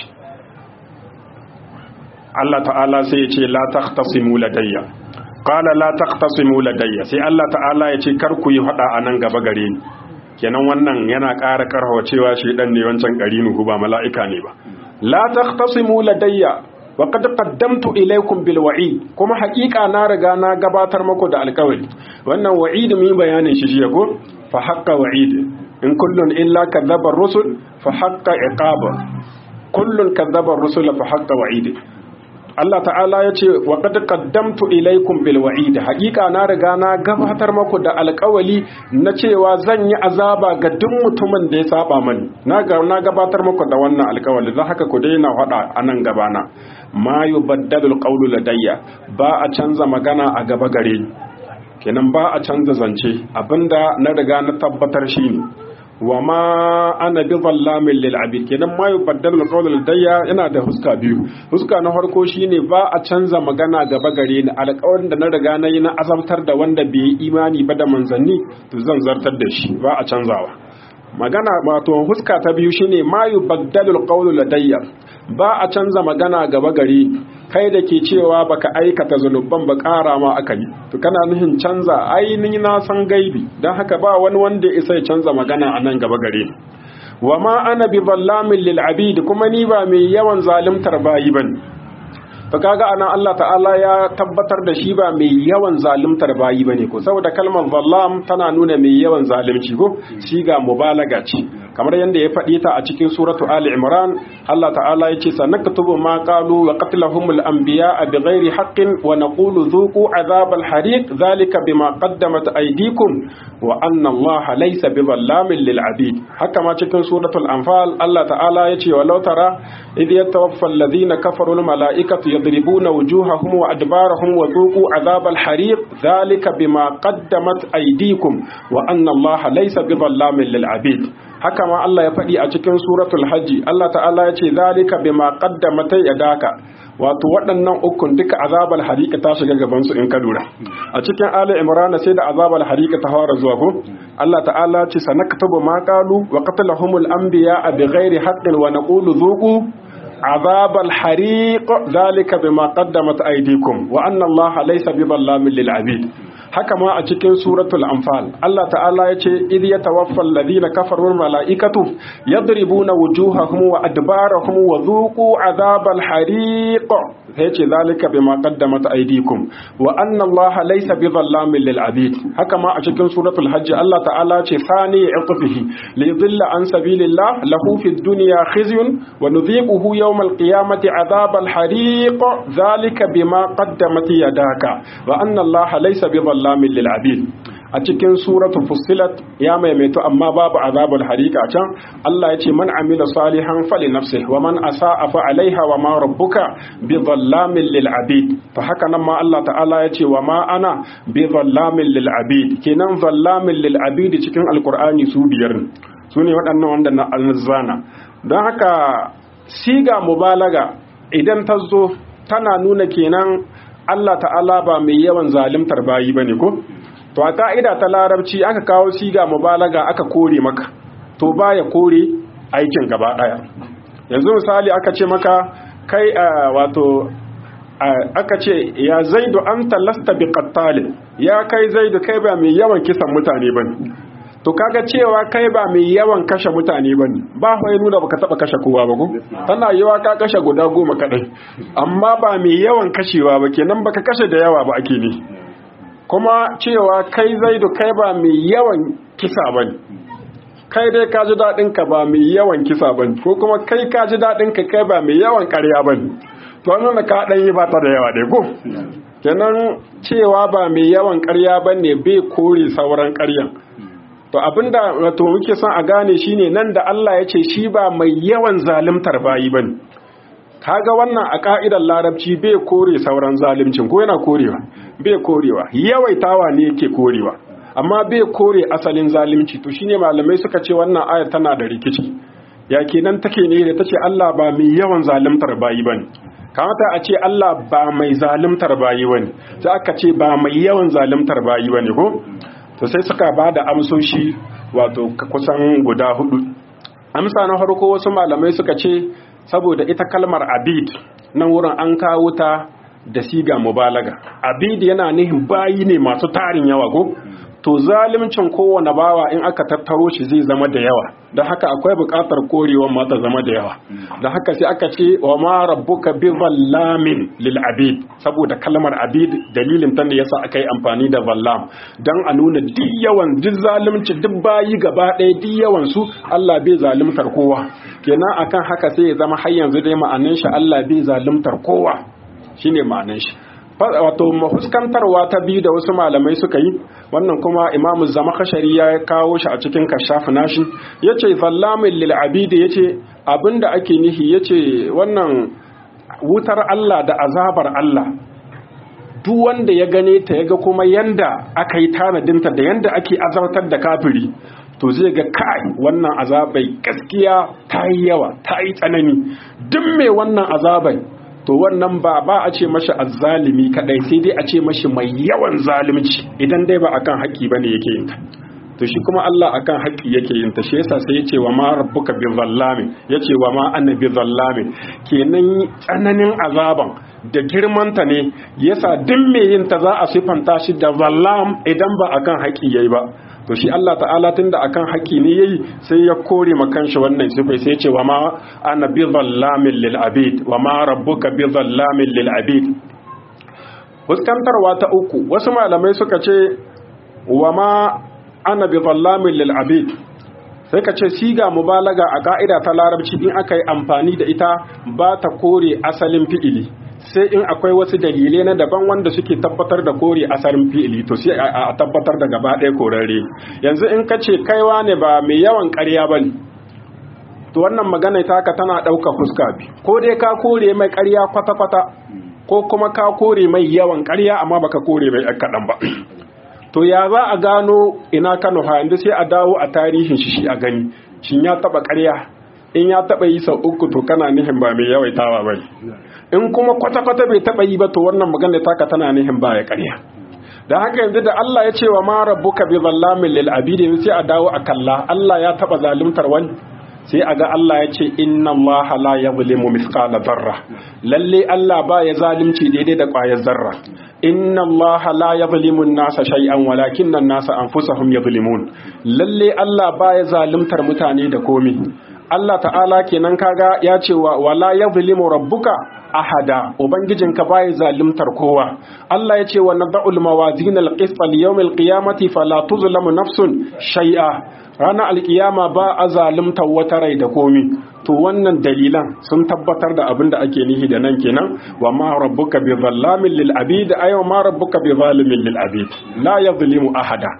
Allah ta'ala sai ya ce la taqtasimu ladayya qala la taqtasimu ladayya sai Allah ta'ala ya ce kar ku yi hada anan gaba gare ni kenan wannan yana ƙara karhawa cewa shi dan ne wancan qarinu ba mala'ika ne ba la taqtasimu ladayya wa qad qaddamtu ilaykum bil wa'id kuma haƙiƙa na riga na gabatar muku da alƙawari wannan wa'id mun bayanin shi jiya ko fa haqqa wa'id in kullun illa kadzaba rusul fa haqqa iqaba kullun kadzaba rusul fa haqqa wa'id Allah ta'ala ya ce wa qad qaddamtu ilaykum bil wa'id haƙiƙa na riga na gabatar muku da alƙawali na cewa zan yi azaba ga duk mutumin da ya saba mani na ga na gabatar muku da wannan alƙawali don haka ku daina faɗa a nan gabana ma yubaddalu alqawlu ladayya ba a canza magana a gaba gare ni kenan ba a canza zance abinda na riga na tabbatar shine wa ma ana bi zallamin lil abid kenan ma yubaddalu alqawlu ladayya yana da huska biyu huska na farko shine ba a canza magana gaba gare ni alƙawarin da na riga na yi na azabtar da wanda bai yi imani ba da manzanni to zan zartar da shi ba a canzawa magana wato huska ta biyu shine ma yubaddalu alqawlu ladayya ba a canza magana gaba gari kai da ke cewa baka aikata zunuban ba ƙara ma aka yi to kana nuhin canza ainihin na san gaibi don haka ba wani wanda isa ya canza magana a nan gaba gare wa ma ana bi zallamin lil abid kuma ni ba mai yawan zalimtar bayi bane to kaga anan Allah ta'ala ya tabbatar da shi ba mai yawan zalimtar bayi bane ko saboda kalmar zallam tana nuna mai yawan zalunci ko shi ga mubalaga ce kamar yadda ya faɗi ta a cikin suratu Ali Imran Allah ta'ala ya ce sanaktubu ma qalu wa qatlahumul anbiya bighairi haqqin wa naqulu dhuqu azabal hariq dhalika bima qaddamat aydikum wa anna Allah laysa bizallamin lil abid haka ma cikin suratul anfal Allah ta'ala ya ce walau tara idh yatawaffa alladhina kafaru al malaikatu yadribuna wujuhahum wa adbarahum wa dhuqu azabal hariq dhalika bima qaddamat aydikum wa anna Allah laysa bizallamin lil abid haka ma Allah ya faɗi a cikin suratul hajji Allah ta'ala ya ce zalika bima qaddamat yadaka wato waɗannan ukun duka azabal harika ta shiga gaban su in ka lura a cikin ali imran sai da azabal harika ta fara zuwa ko Allah ta'ala ce sanaktubu ma qalu wa qatlahumul anbiya bighairi haqqin wa naqulu dhuqu عذاب الحريق ذلك بما قدمت أيديكم وأن الله ليس بظلام للعبيد haka ma a cikin suratul anfal Allah ta'ala ya ce idh yatawaffa alladhina kafaru malaikatu yadribuna wujuhahum wa adbarahum wa dhuqu adhabal hariq sai ce zalika bima qaddamat aydikum wa anna Allah laysa bidhallamin lil abid haka ma a cikin suratul hajj Allah ta'ala ce sani iqfihi li yudilla an sabilillah lahu fid dunya khizyun wa nudhiquhu yawm al-qiyamati adhabal hariq zalika bima qaddamat yadaka wa anna Allah laysa bidhallamin zallamin lil abid a cikin suratul fussilat ya maimaito amma babu azabul harika can Allah ya ce man amila salihan fali nafsihi wa man asaa fa alaiha wa ma rabbuka bi zallamin lil abid to haka nan ma Allah ta'ala ya ce wa ma ana bi zallamin lil abid kenan zallamin lil abid cikin alqur'ani su biyar ne su ne waɗannan wanda na alzana don haka siga mubalaga idan ta zo tana nuna kenan Allah ta'ala ba mai yawan zalimtar bayi bane ko to a ka'ida ta larabci aka kawo siga mubalaga aka kore maka to baya kore aikin gaba daya yanzu misali aka ce maka kai wato aka ce ya zaidu anta lasta bi qattalin ya kai zaidu kai ba mai yawan kisan mutane bane to kaga cewa kai ba mai yawan kashe mutane ba ne ba fa nuna baka taba kashe kowa ba ko tana yawa ka kashe guda goma kadai amma ba mai yawan kashewa ba kenan baka kashe da yawa ba ake ne kuma cewa kai zaidu kai ba mai yawan kisa ba ne kai dai ka ji daɗin ka ba mai yawan kisa ba ne ko kuma kai ka ji daɗin ka kai ba mai yawan ƙarya ba ne to nuna ka ɗan yi ba ta da yawa dai ko kenan cewa ba mai yawan ƙarya ba ne bai kore sauran ƙaryan to abinda wato muke son a gane shine nan da Allah ya ce shi ba mai yawan zalimtar bayi bane kaga wannan a ka'idar larabci bai kore sauran zalimcin ko yana korewa bai korewa yawaitawa ne yake korewa amma bai kore asalin zalimci to shine malamai suka ce wannan ayar tana da rikici ya kenan take ne da tace Allah ba mai yawan zalimtar bayi bane kamata a ce Allah ba mai zalimtar bayi bane sai aka ce ba mai yawan zalimtar bayi bane ko to sai suka ba da amsoshi wato kusan guda hudu amsa na farko wasu malamai suka ce saboda ita kalmar abid nan wurin an kawo ta da siga mubalaga abid yana nihin bayi ne masu tarin yawa ko to zalimcin kowane bawa in aka tattaro shi zai zama da yawa don haka akwai buƙatar korewa ma ta zama da yawa don haka sai aka ce wa ma rabbuka bi zallamin lil abid saboda kalmar abid dalilin ta ne yasa aka yi amfani da zallam don a nuna duk yawan duk zalimci duk bayi gaba ɗaya duk yawan su Allah bai zalimtar kowa kenan akan haka sai ya zama har yanzu dai ma'anin shi Allah bai zalimtar kowa shine ma'anin shi wato mahuskantarwa ta biyu da wasu malamai suka yi wannan kuma imamu zama kashari ya kawo shi a cikin kashafi nashi ya ce zallamin lil'abidi ya ce abinda ake nihi ya ce wannan wutar Allah da azabar Allah duk wanda ya gane ta ya ga kuma yanda aka yi tanadinta da yanda ake azabtar da kafiri to zai ga kai wannan azabai gaskiya ta yi yawa ta yi tsanani duk mai wannan azabai to wannan ba ba a ce mashi azzalimi kadai sai dai a ce mashi mai yawan zalunci idan dai ba akan haƙƙi bane yake yin ta to shi kuma Allah akan haƙƙi yake yin ta shi yasa sai ya ce wa ma rabbuka bi zallamin ya ce wa ma anna bi zallamin kenan tsananin azaban da girmanta ne yasa duk mai yin ta za a sifanta shi da zallam idan ba akan haƙƙi yayi ba to shi Allah ta'ala tunda akan haƙƙi ne yayi sai ya kore ma kanshi wannan sifai sai ya ce wa ma ana bi zallamin lil abid wa ma rabbuka bi zallamin lil abid fuskantarwa ta uku wasu malamai suka ce wa ma ana bi zallamin lil abid sai ka ce siga mubalaga a ka'ida ta larabci in aka yi amfani da ita ba ta kore asalin fi'ili sai in akwai wasu dalilai na daban wanda suke tabbatar da kore asalin fi'ili to sai a tabbatar da gaba ɗaya korarre yanzu in ka ce kaiwa ne ba mai yawan ƙarya ba ne to wannan magana ta ka tana ɗauka fuska bi ko dai ka kore mai ƙarya kwata-kwata ko kuma ka kore mai yawan ƙarya amma baka kore mai kaɗan ba to ya za a gano ina kano ha yanzu sai a dawo a tarihin shi shi a gani shin ya taɓa ƙarya in ya taɓa yi sau uku to kana nihin ba mai yawaitawa ba in kuma kwata-kwata bai taɓa yi ba to wannan magana taka tana nihin ba ya ƙarya da haka yanzu da Allah ya ce wa ma rabbuka bi zallamin lil abidi sai a dawo a kalla Allah ya taɓa zaluntar wani sai a ga Allah ya ce inna Allah la yuzlimu mithqala zarra lalle Allah ba ya zalunci daidai da ƙwayar zarra inna Allah la yuzlimu an-nasa shay'an walakinna an-nasa anfusahum yuzlimun lalle Allah ba ya zaluntar mutane da komi Allah ta'ala kenan kaga ya ce wa wala yuzlimu rabbuka ahada ubangijinka bai zalimtar kowa Allah ya ce wa nad'ul mawazin al-qist li yawm al-qiyamati fala tuzlamu nafsun shay'a ranar alkiyama ba a zalimtar wata rai da komi to wannan dalilan sun tabbatar da abin da ake nihi da nan kenan wa ma rabbuka bi zallamin lil abid ay ma rabbuka bi zalimin lil abid la yuzlimu ahada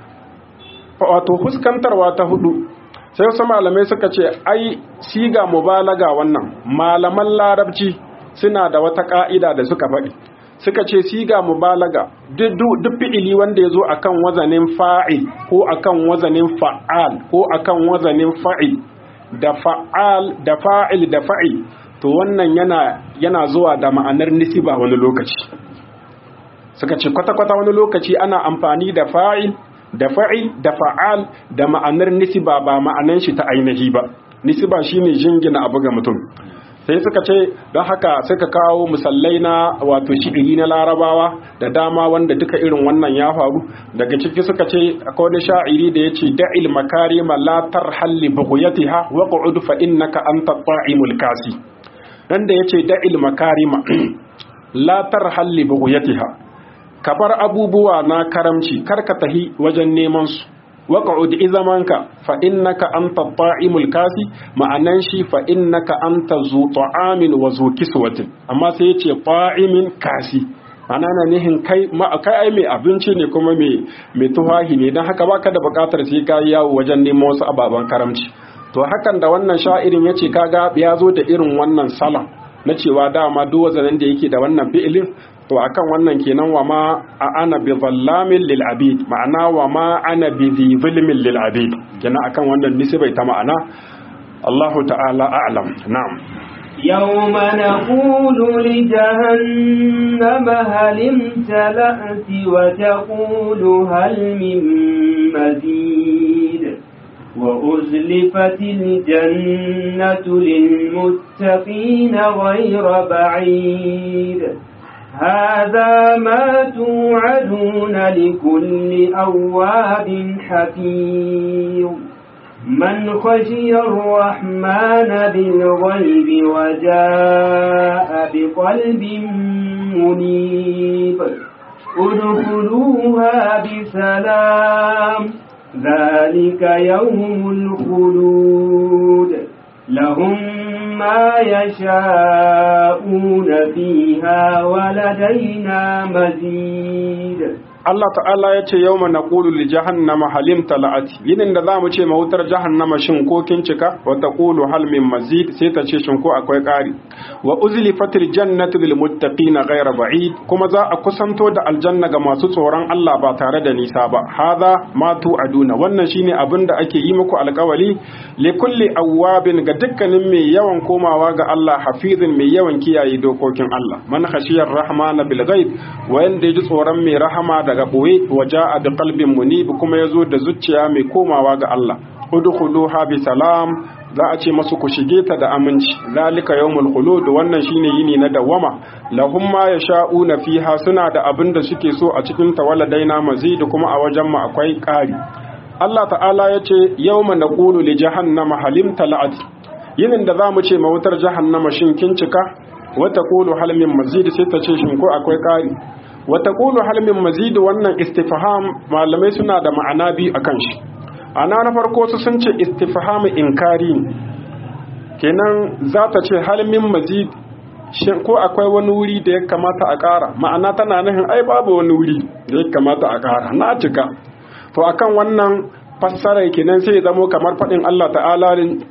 wato fuskantarwa ta hudu sai wasu malamai suka ce ai siga mubalaga wannan malaman larabci suna da wata ka'ida da suka faɗi suka ce siga mubalaga duk fi'ili wanda ya zo akan wazanin fa'il ko akan wazanin fa'al ko akan wazanin fa'il da fa'al da fa'il da fa'il to wannan yana yana zuwa da ma'anar nisiba wani lokaci suka ce kwata-kwata wani lokaci ana amfani da fa'il da fa'il da fa'al da ma'anar nisiba ba ma'anan shi ta ainihi ba nisiba shine jingina abu ga mutum sai suka ce don haka suka kawo musallai na wato shi'iri na larabawa da dama wanda duka irin wannan ya faru daga ciki suka ce akwai wani sha'iri da ya ce da'il makarima la tarhalli bughyatiha wa qa'ud fa innaka anta ta'imul kasi dan da yace da'il makarima la tarhalli bughyatiha ka bar abubuwa na karamci kar ka tahi wajen neman su waqa'ud izamanka fa innaka anta ta'imul kasi ma'anan shi fa innaka anta zu ta'amin wa zu kiswatin amma sai yace ta'imin kasi ana na nihin kai ma kai ai mai abinci ne kuma mai mai tuhahi ne dan haka baka da bukatar sai ka yawo wajen neman wasu ababan karamci to hakan da wannan sha'irin yace kaga ya zo da irin wannan salam na cewa dama duk wazanin da yake da wannan fi'ilin to akan wannan kenan wa ma a ana bi zallamin lil abid ma'ana wa ma ana bi zulmin lil abid kenan akan wannan nisbai ta ma'ana Allah ta'ala a'lam na'am يوم نقول لجهنم هل امتلأت وتقول هل من مزيد وأزلفت الجنة للمتقين غير بعيد هذا ما توعدون لكل أواب حفيظ من خشي الرحمن بالغيب وجاء بقلب منيب ادخلوها بسلام ذلك يوم الخلود لهم ما يشاءون فيها ولدينا مزيد Allah ta'ala ya ce yau mana ƙulu li jahannama halim tala'ati yinin da za mu ce mawutar jahannama shin ko kin cika wa ta ƙulu hal min mazid sai ta ce shin ko akwai ƙari wa uzli fatil jannatu lil muttaqina ghayra ba'id kuma za a kusanto da aljanna ga masu tsoron Allah ba tare da nisa ba hadha ma tu'aduna wannan shine abin da ake yi muku alƙawali li kulli awwabin ga dukkanin mai yawan komawa ga Allah hafizin mai yawan kiyaye dokokin Allah man khashiyar rahmana bil ghaib wanda ya ji tsoron mai rahama daga ɓoye waje a da kalbin munib kuma ya zo da zuciya mai komawa ga Allah udkhuluha bi salam za a ce masu ku shige ta da aminci zalika yawmul khulud wannan shine yini na dawama lahum ma yasha'una fiha suna da abin da suke so a cikin tawaladaina mazid kuma a wajen mu akwai ƙari Allah ta'ala ya ce yawma naqulu li jahannama halim tala'at yinin da zamu ce mawutar jahannama shin kin cika wa taqulu hal min mazid sai ta ce shin ko akwai ƙari wa taqulu hal min mazid wannan istifham malamai suna da ma'ana bi akan shi ana na farko su sun ce istifham inkari kenan za ta ce hal min mazid shin ko akwai wani wuri da ya kamata a ƙara ma'ana tana nufin ai babu wani wuri da ya kamata a ƙara na cika to akan wannan fassara kenan sai ya zamo kamar faɗin Allah ta'ala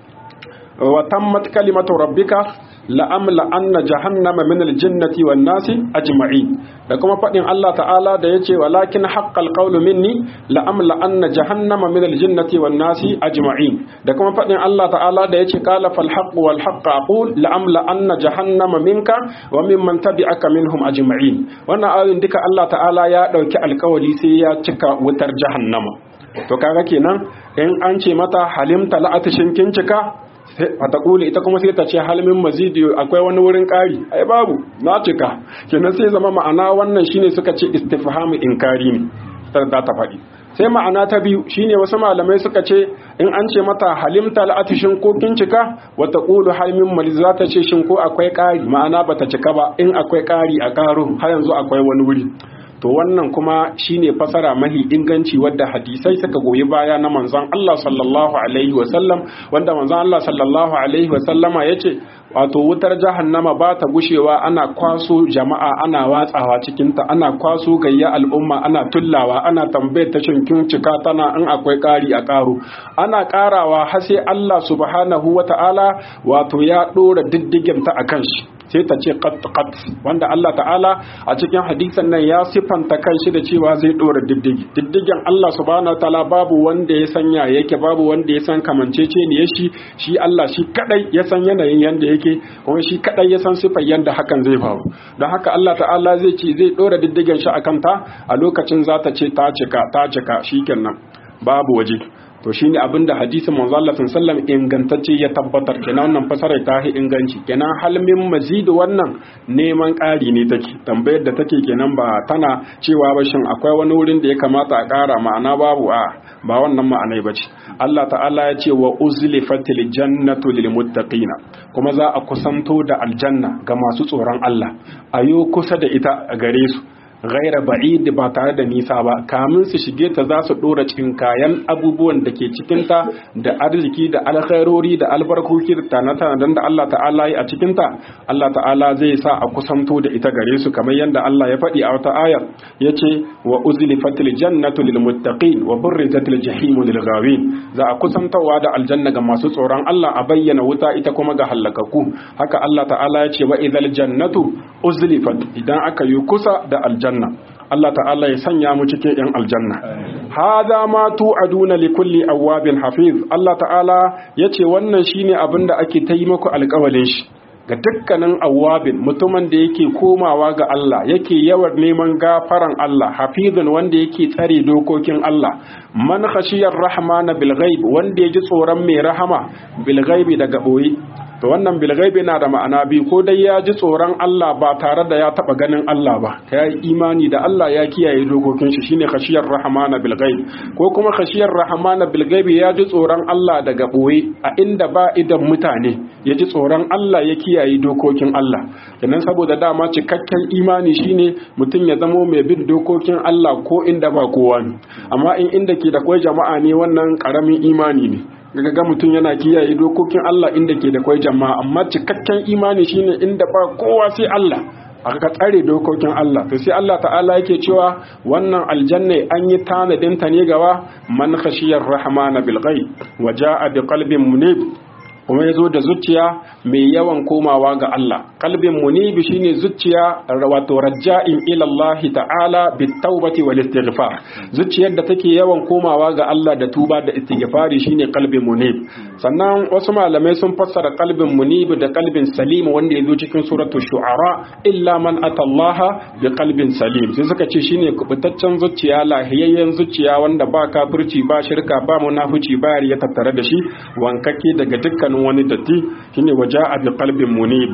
wa tammat kalimatu rabbika la'amla anna jahannama min aljannati wan nasi ajma'in da kuma faɗin Allah ta'ala da yace walakin haqqal qawlu minni la'amla anna jahannama min aljannati wan nasi ajma'in da kuma faɗin Allah ta'ala da yace qala fal haqq wal haqq aqul la'amla anna jahannama minka wa mimman tabi'aka minhum ajma'in wannan ayoyin duka Allah ta'ala ya dauki alkawali sai ya cika wutar jahannama to kaga kenan in an ce mata halimta la'atishin kin cika fatakuli ita kuma sai ta ce halmin mazidi akwai wani wurin ƙari ai babu na cika kenan sai zama ma'ana wannan shine suka ce istifhamu inkari ne ta ta faɗi sai ma'ana ta biyu shine wasu malamai suka ce in an ce mata halimta la'atishin ko kin cika wa taqulu halmin maliz za ta ce shin ko akwai ƙari ma'ana bata cika ba in akwai ƙari a ƙaro har yanzu akwai wani wuri to wannan kuma shine fasara mahi inganci wadda hadisai suka goyi baya na manzon Allah sallallahu alaihi wasallam wanda manzon Allah sallallahu alaihi wasallama yace wato wutar jahannama ba ta gushewa ana kwaso jama'a ana watsawa cikinta ana kwaso gayya al'umma ana tullawa ana tambayar ta kin cika tana in akwai ƙari a ƙaro ana ƙarawa har sai Allah subhanahu wata'ala wato ya ɗora diddigin ta akan shi sai ta ce qat qat wanda Allah ta'ala a cikin hadisan nan ya sifanta kanshi da cewa zai dora diddigi diddigin Allah subhanahu wataala babu wanda ya sanya yake babu wanda ya san kamancece ne shi shi Allah shi kadai ya san yanayin yanda yake kuma shi kadai ya san sifar yanda hakan zai faru don haka Allah ta'ala zai ce zai dora diddigin shi akan ta a lokacin za ta ce ta cika ta cika shikenan babu waje to shine abin da hadisin manzo Allah sallallahu ingantacce ya tabbatar kenan wannan fasara ta yi inganci kenan halmin mazidu wannan neman ƙari ne take tambayar da take kenan ba tana cewa ba shin akwai wani wurin da ya kamata a ƙara ma'ana babu a ba wannan ma'anai bace Allah ta'ala ya ce wa uzlifatil jannatu lil muttaqina kuma za a kusanto da aljanna ga masu tsoron Allah ayo kusa da ita a gare su gaira ba'id ba tare da nisa ba kamin su shige ta za su dora cikin kayan abubuwan da ke cikinta da arziki da alkhairori da albarkoki da tanatan da Allah ta'ala yi a cikinta Allah ta'ala zai sa a kusanto da ita gare su kamar yadda Allah ya faɗi a wata ayar yace wa uzlifatil jannatu lil muttaqin wa burrizatil jahimu lil ghawin za a kusantawa da aljanna ga masu tsoron Allah a bayyana wuta ita kuma ga halakaku haka Allah ta'ala ya ce wa idhal jannatu uzlifat idan aka yi kusa da aljanna aljanna Allah ta'ala ya sanya mu cikin yan aljanna hada ma tu'aduna li kulli awabin hafiz Allah ta'ala yace wannan shine abin da ake ta yi muku alƙawalin shi ga dukkanin awabin mutumin da yake komawa ga Allah yake yawan neman gafaran Allah hafizun wanda yake tsare dokokin Allah man khashiyar rahmana bil ghaib wanda yaji tsoron mai rahama bil ghaibi daga boye to wannan bilgaibi na da ma'ana biyu ko dai ya ji tsoron Allah ba tare da ya taba ganin Allah ba ya yi imani da Allah ya kiyaye dokokin shi shine khashiyar rahmana bilgaib ko kuma khashiyar rahmana bilgaibi ya ji tsoron Allah daga boye a inda ba idan mutane ya ji tsoron Allah ya kiyaye dokokin Allah kenan saboda dama cikakken imani shine mutum ya zamo mai bin dokokin Allah ko inda ba kowa ne amma in inda ke da kwai jama'a ne wannan karamin imani ne daga ga mutum yana kiyaye dokokin Allah inda ke da kwai jama'a amma cikakken imani shine inda ba kowa sai Allah aka tsare dokokin Allah to sai Allah ta'ala yake cewa wannan aljanna an yi tanadin ta ne gawa man khashiyar rahmana bil ghaib wa jaa bi qalbin munib kuma ya zo da zuciya mai yawan komawa ga Allah kalbin munibi shine zuciya wato raja'in ila Allah ta'ala bit taubati wal istighfar zuciyar da take yawan komawa ga Allah da tuba da istighfari shine kalbin munib sannan wasu malamai sun fassara kalbin munib da kalbin salim wanda ya zo cikin suratu shu'ara illa man atallaha bi kalbin salim sai suka ce shine kubutaccen zuciya lahiyayyen zuciya wanda ba kafirci ba shirka ba munafici ba ya tattare da shi wankake daga dukkanin wani datti shine waje a bi qalbin munib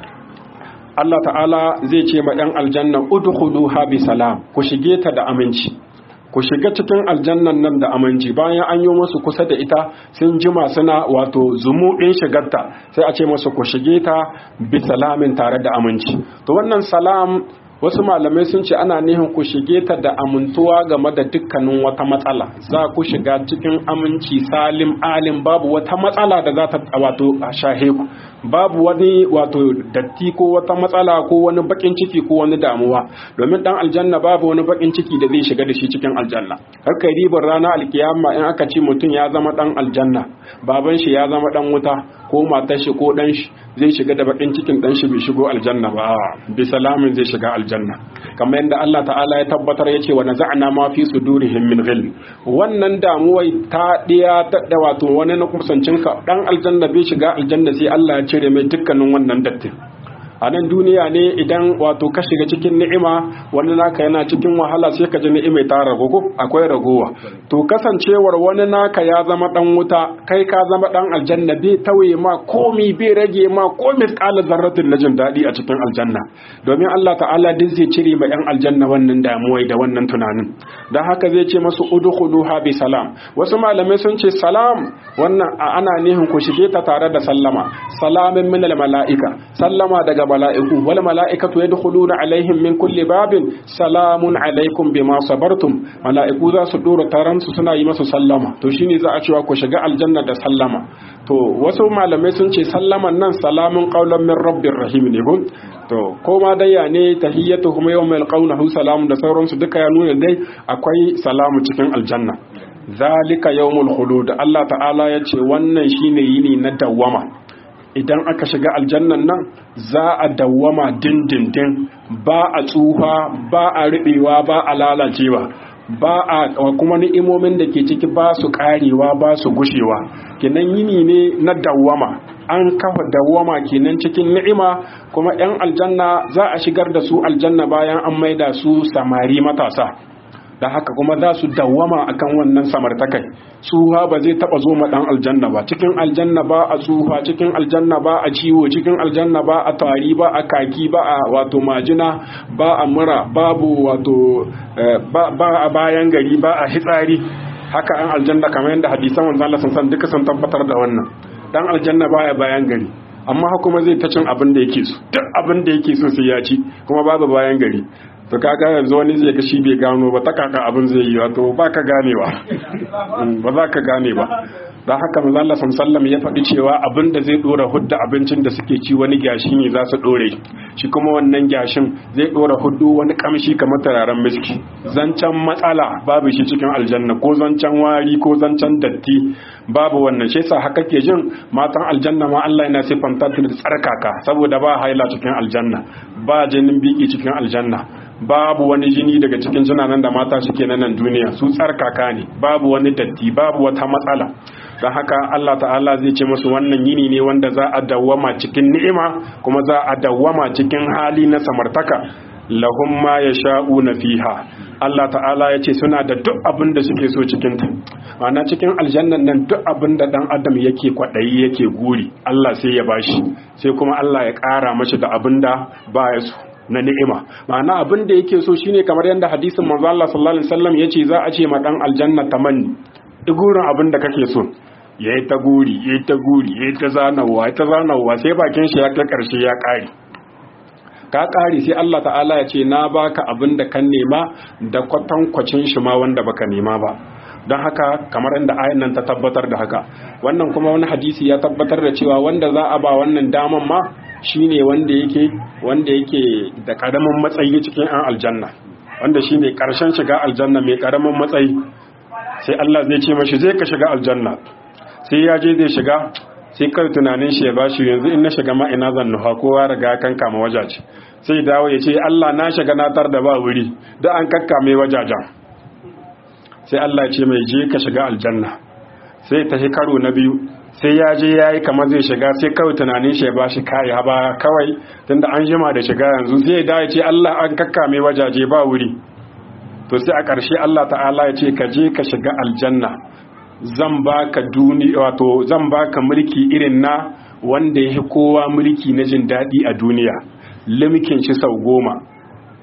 Allah ta'ala zai ce ma ɗan aljanna udkhuluha bi salam ku shige ta da aminci ku shiga cikin aljannan nan da aminci bayan an yi musu kusa da ita sun jima suna wato zumuɗin shigarta sai a ce musu ku shige ta bi salamin tare da aminci to wannan salam wasu malamai sun ce ana nihin ku shige ta da amintuwa game da dukkanin wata matsala za ku shiga cikin aminci salim alim babu wata matsala da za ta wato shahe ku babu wani wato datti ko wata matsala ko wani bakin ciki ko wani damuwa domin dan aljanna babu wani bakin ciki da zai shiga da shi cikin aljanna haka ribar rana alkiyama in aka ce mutum ya zama dan aljanna baban shi ya zama dan wuta ko matar shi ko dan shi zai shiga da bakin cikin dan shi bai shigo aljanna ba bi salamin zai shiga aljanna kamar yadda Allah ta'ala ya tabbatar ya ce wa naza'na ma fi sudurihim min ghil wannan damuwai ta diya ta da wato wani na kusancin ka dan aljanna bai shiga aljanna sai Allah ya cire mai dukkanin wannan dattin a nan duniya ne idan wato ka shiga cikin ni'ima wani naka yana cikin wahala sai ka ji ni'imai ta ragogo akwai ragowa to kasancewar wani naka ya zama dan wuta kai ka zama dan aljanna bai tawaye ma komi bai rage ma komi kala zarratin na jin daɗi a cikin aljanna domin Allah ta'ala duk zai cire ma yan aljanna wannan damuwai da wannan tunanin dan haka zai ce masu udkhuluha bi salam wasu malamai sun ce salam wannan ana nihin ku shige ta tare da sallama salamin min al mala'ika sallama daga mala'iku wal mala'ikatu yadkhuluna alaihim min kulli babin salamun alaikum bima sabartum mala'iku za su dora taran su suna yi masa sallama to shine za a cewa ku shiga aljanna da sallama to wasu malamai sun ce sallaman nan salamun qaulan min rabbir rahim ne gun to ko ma dai ya ne tahiyyatuhum yawma yalqawnahu salamun da sauransu duka ya nuna dai akwai salamu cikin aljanna zalika yawmul khulud Allah ta'ala ya ce wannan shine yini na dawwama idan aka shiga aljannan nan za a dawwama dindindin ba a tsufa ba a riɓewa ba a lalacewa ba a kuma ni'imomin da ke ciki ba su karewa ba su gushewa kenan yini ne na dawwama an kafa dawwama kenan cikin ni'ima kuma 'yan aljanna za a shigar da su aljanna bayan an maida su samari matasa da haka kuma za su dawwama akan wannan samartakai tsuha ba zai taba zo ma dan aljanna ba cikin aljanna ba a tsuha cikin aljanna ba a ciwo cikin aljanna ba a tari ba a kaki ba a wato majina ba a mura babu wato ba a bayan gari ba a hitsari haka an aljanna kamar yadda hadisan manzon Allah sun san duka sun tabbatar da wannan dan aljanna baya bayan gari amma kuma zai ta cin abin da yake so duk abin da yake so sai ya ci kuma babu bayan gari to kaga yanzu wani zai ga shi bai gano ba ta kaka abin zai yi wato ba ka ganewa ba za ka gane ba don haka manzala sallam ya faɗi cewa abin da zai ɗora hudda abincin da suke ci wani gyashi ne za su ɗore shi kuma wannan gyashin zai ɗora huddu wani kamshi kamar turaren miski zancen matsala babu shi cikin aljanna ko zancen wari ko zancen datti babu wannan shi yasa haka ke jin matan aljanna ma Allah yana siffanta da tsarkaka saboda ba haila cikin aljanna ba jinin biki cikin aljanna babu wani jini daga cikin jinanan da mata suke na nan duniya su tsarkaka ne babu wani datti babu wata matsala don haka Allah ta'ala zai ce musu wannan yini ne wanda za a dawwama cikin ni'ima kuma za a dawwama cikin hali na samartaka lahum ma yasha'una fiha Allah ta'ala ya ce suna da duk abin da suke so cikin ta ma'ana cikin aljannan nan duk abin da dan adam yake kwadayi yake guri Allah sai ya bashi sai kuma Allah ya ƙara mashi da abin da baya so na ni'ima ma'ana abin da yake so shine kamar yadda hadisin manzo Allah sallallahu alaihi wasallam yace za a ce ma dan aljanna tamanni igurin abin da kake so yayi ta guri yayi ta guri yayi ta zanawa yayi ta zanawa sai bakin shi ya kai karshe ya kare ka kare sai Allah ta'ala ya ce na baka abin da kan nema da kwatankwacin shi ma wanda baka nema ba don haka kamar inda ayan nan ta tabbatar da haka wannan kuma wani hadisi ya tabbatar da cewa wanda za a ba wannan daman ma shine wanda yake wanda yake da karamin matsayi cikin an aljanna wanda shine karshen shiga aljanna mai karamin matsayi sai Allah zai ce mashi zai ka shiga aljanna sai ya je zai shiga sai kar tunanin shi ya bashi yanzu in na shiga ma ina zan nufa kowa riga kan kama wajaje sai dawo ya ce Allah na shiga na tar da ba wuri da an kakkame wajajen sai Allah ce mai je ka shiga aljanna sai ta karo na biyu sai ya je ya yi kamar zai shiga sai kawai tunanin shi ya ba shi kare haba kawai tunda an jima da shiga yanzu sai ya dawo ce Allah an kakkame wajaje ba wuri to sai a ƙarshe Allah ta'ala ya ce ka je ka shiga aljanna zan baka duni wato zan baka mulki irin na wanda yake kowa mulki na jin daɗi a duniya limkin shi sau goma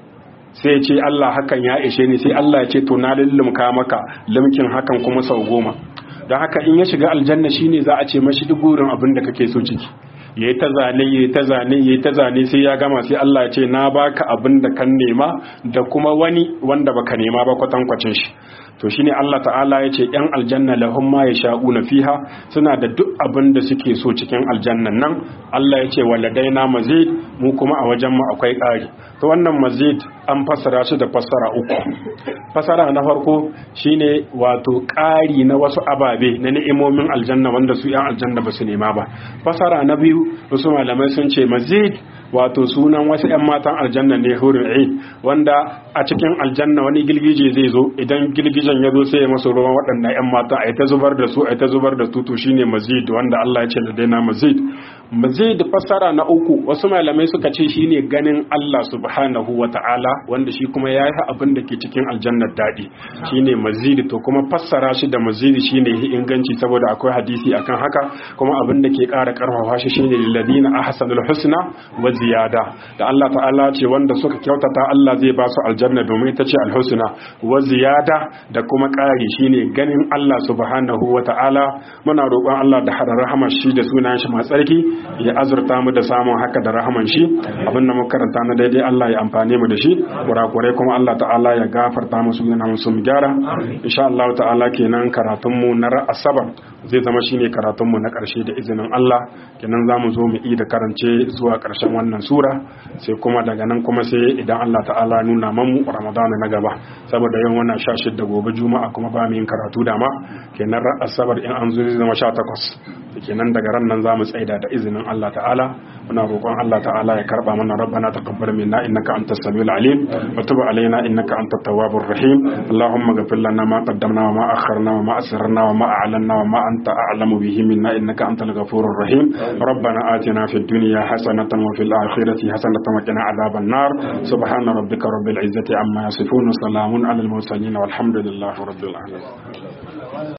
sai ce Allah hakan ya ishe ni sai Allah ya ce to na lullumka maka limkin hakan kuma sau goma don haka in ya shiga aljanna shine za a ce mashi duk gurin abin da kake so ciki ya yi ta zane ya yi ta zane ya yi ta zane sai ya gama sai Allah ya ce na baka abin da kan nema da kuma wani wanda baka nema ba kwatankwacin shi to shine Allah ta'ala ya ce yan aljanna lahum ma yasha'una fiha suna da duk abin da suke so cikin aljannan nan Allah ya ce waladaina mazid mu kuma a wajen mu akwai ƙari to wannan mazid an fassara shi da fassara uku fassara na farko shine wato ƙari na wasu ababe na ni'imomin aljanna wanda su yan aljanna ba su nema ba fassara na biyu wasu malamai sun ce mazid wato sunan wasu 'yan matan aljanna ne hurin ain wanda a cikin aljanna wani girgije zai zo idan girgijen ya zo sai ya masu ruwan waɗannan 'yan mata a ta zubar da su a ta zubar da tutu shine mazid wanda Allah ya ce da daina mazid mazid fassara na uku wasu malamai suka ce shine ganin Allah subhanahu wa ta'ala wanda shi kuma ya yi abin da ke cikin aljannar daɗi shine mazid to kuma fassara shi da mazid shine yi inganci saboda akwai hadisi akan haka kuma abin da ke ƙara ƙarfafa shi shine lilladina ahsanul husna wa ziyada da Allah ta'ala ce wanda suka kyautata Allah zai ba su aljanna domin ita ce alhusna wa ziyada da kuma ƙari shine ganin Allah subhanahu wa ta'ala muna roƙon Allah da hada rahamar shi da sunan shi masu tsarki ya azurta mu da samun haka da rahaman shi abin da muka karanta na daidai Allah ya amfane mu da shi kurakurai kuma Allah ta'ala ya gafarta musu yana musu mu gyara insha Allah ta'ala kenan karatun mu na asabar zai zama shine karatun mu na ƙarshe da izinin Allah kenan zamu zo mu yi da karance zuwa ƙarshen wannan sura sai kuma daga nan kuma sai idan Allah ta'ala nuna mamu Ramadana na gaba saboda yin wannan sha shidda gobe juma'a kuma ba mu yin karatu dama kenan ran asabar in an zo zai zama sha takwas kenan daga ran nan zamu tsaida da izinin Allah ta'ala muna roƙon Allah ta'ala ya karba mana rabbana taqabbal minna innaka antas samiul alim wa tub alaina innaka antat tawwabur rahim allahumma ghfir lana ma qaddamna wa ma akharna wa ma asrarna wa ma a'lanna wa ma anta a'lamu bihi minna innaka antal ghafurur rahim rabbana atina fid dunya hasanatan wa fil akhirati hasanatan wa qina adhaban nar subhana rabbika rabbil izzati amma yasifun wa salamun alal mursalin walhamdulillahi rabbil alamin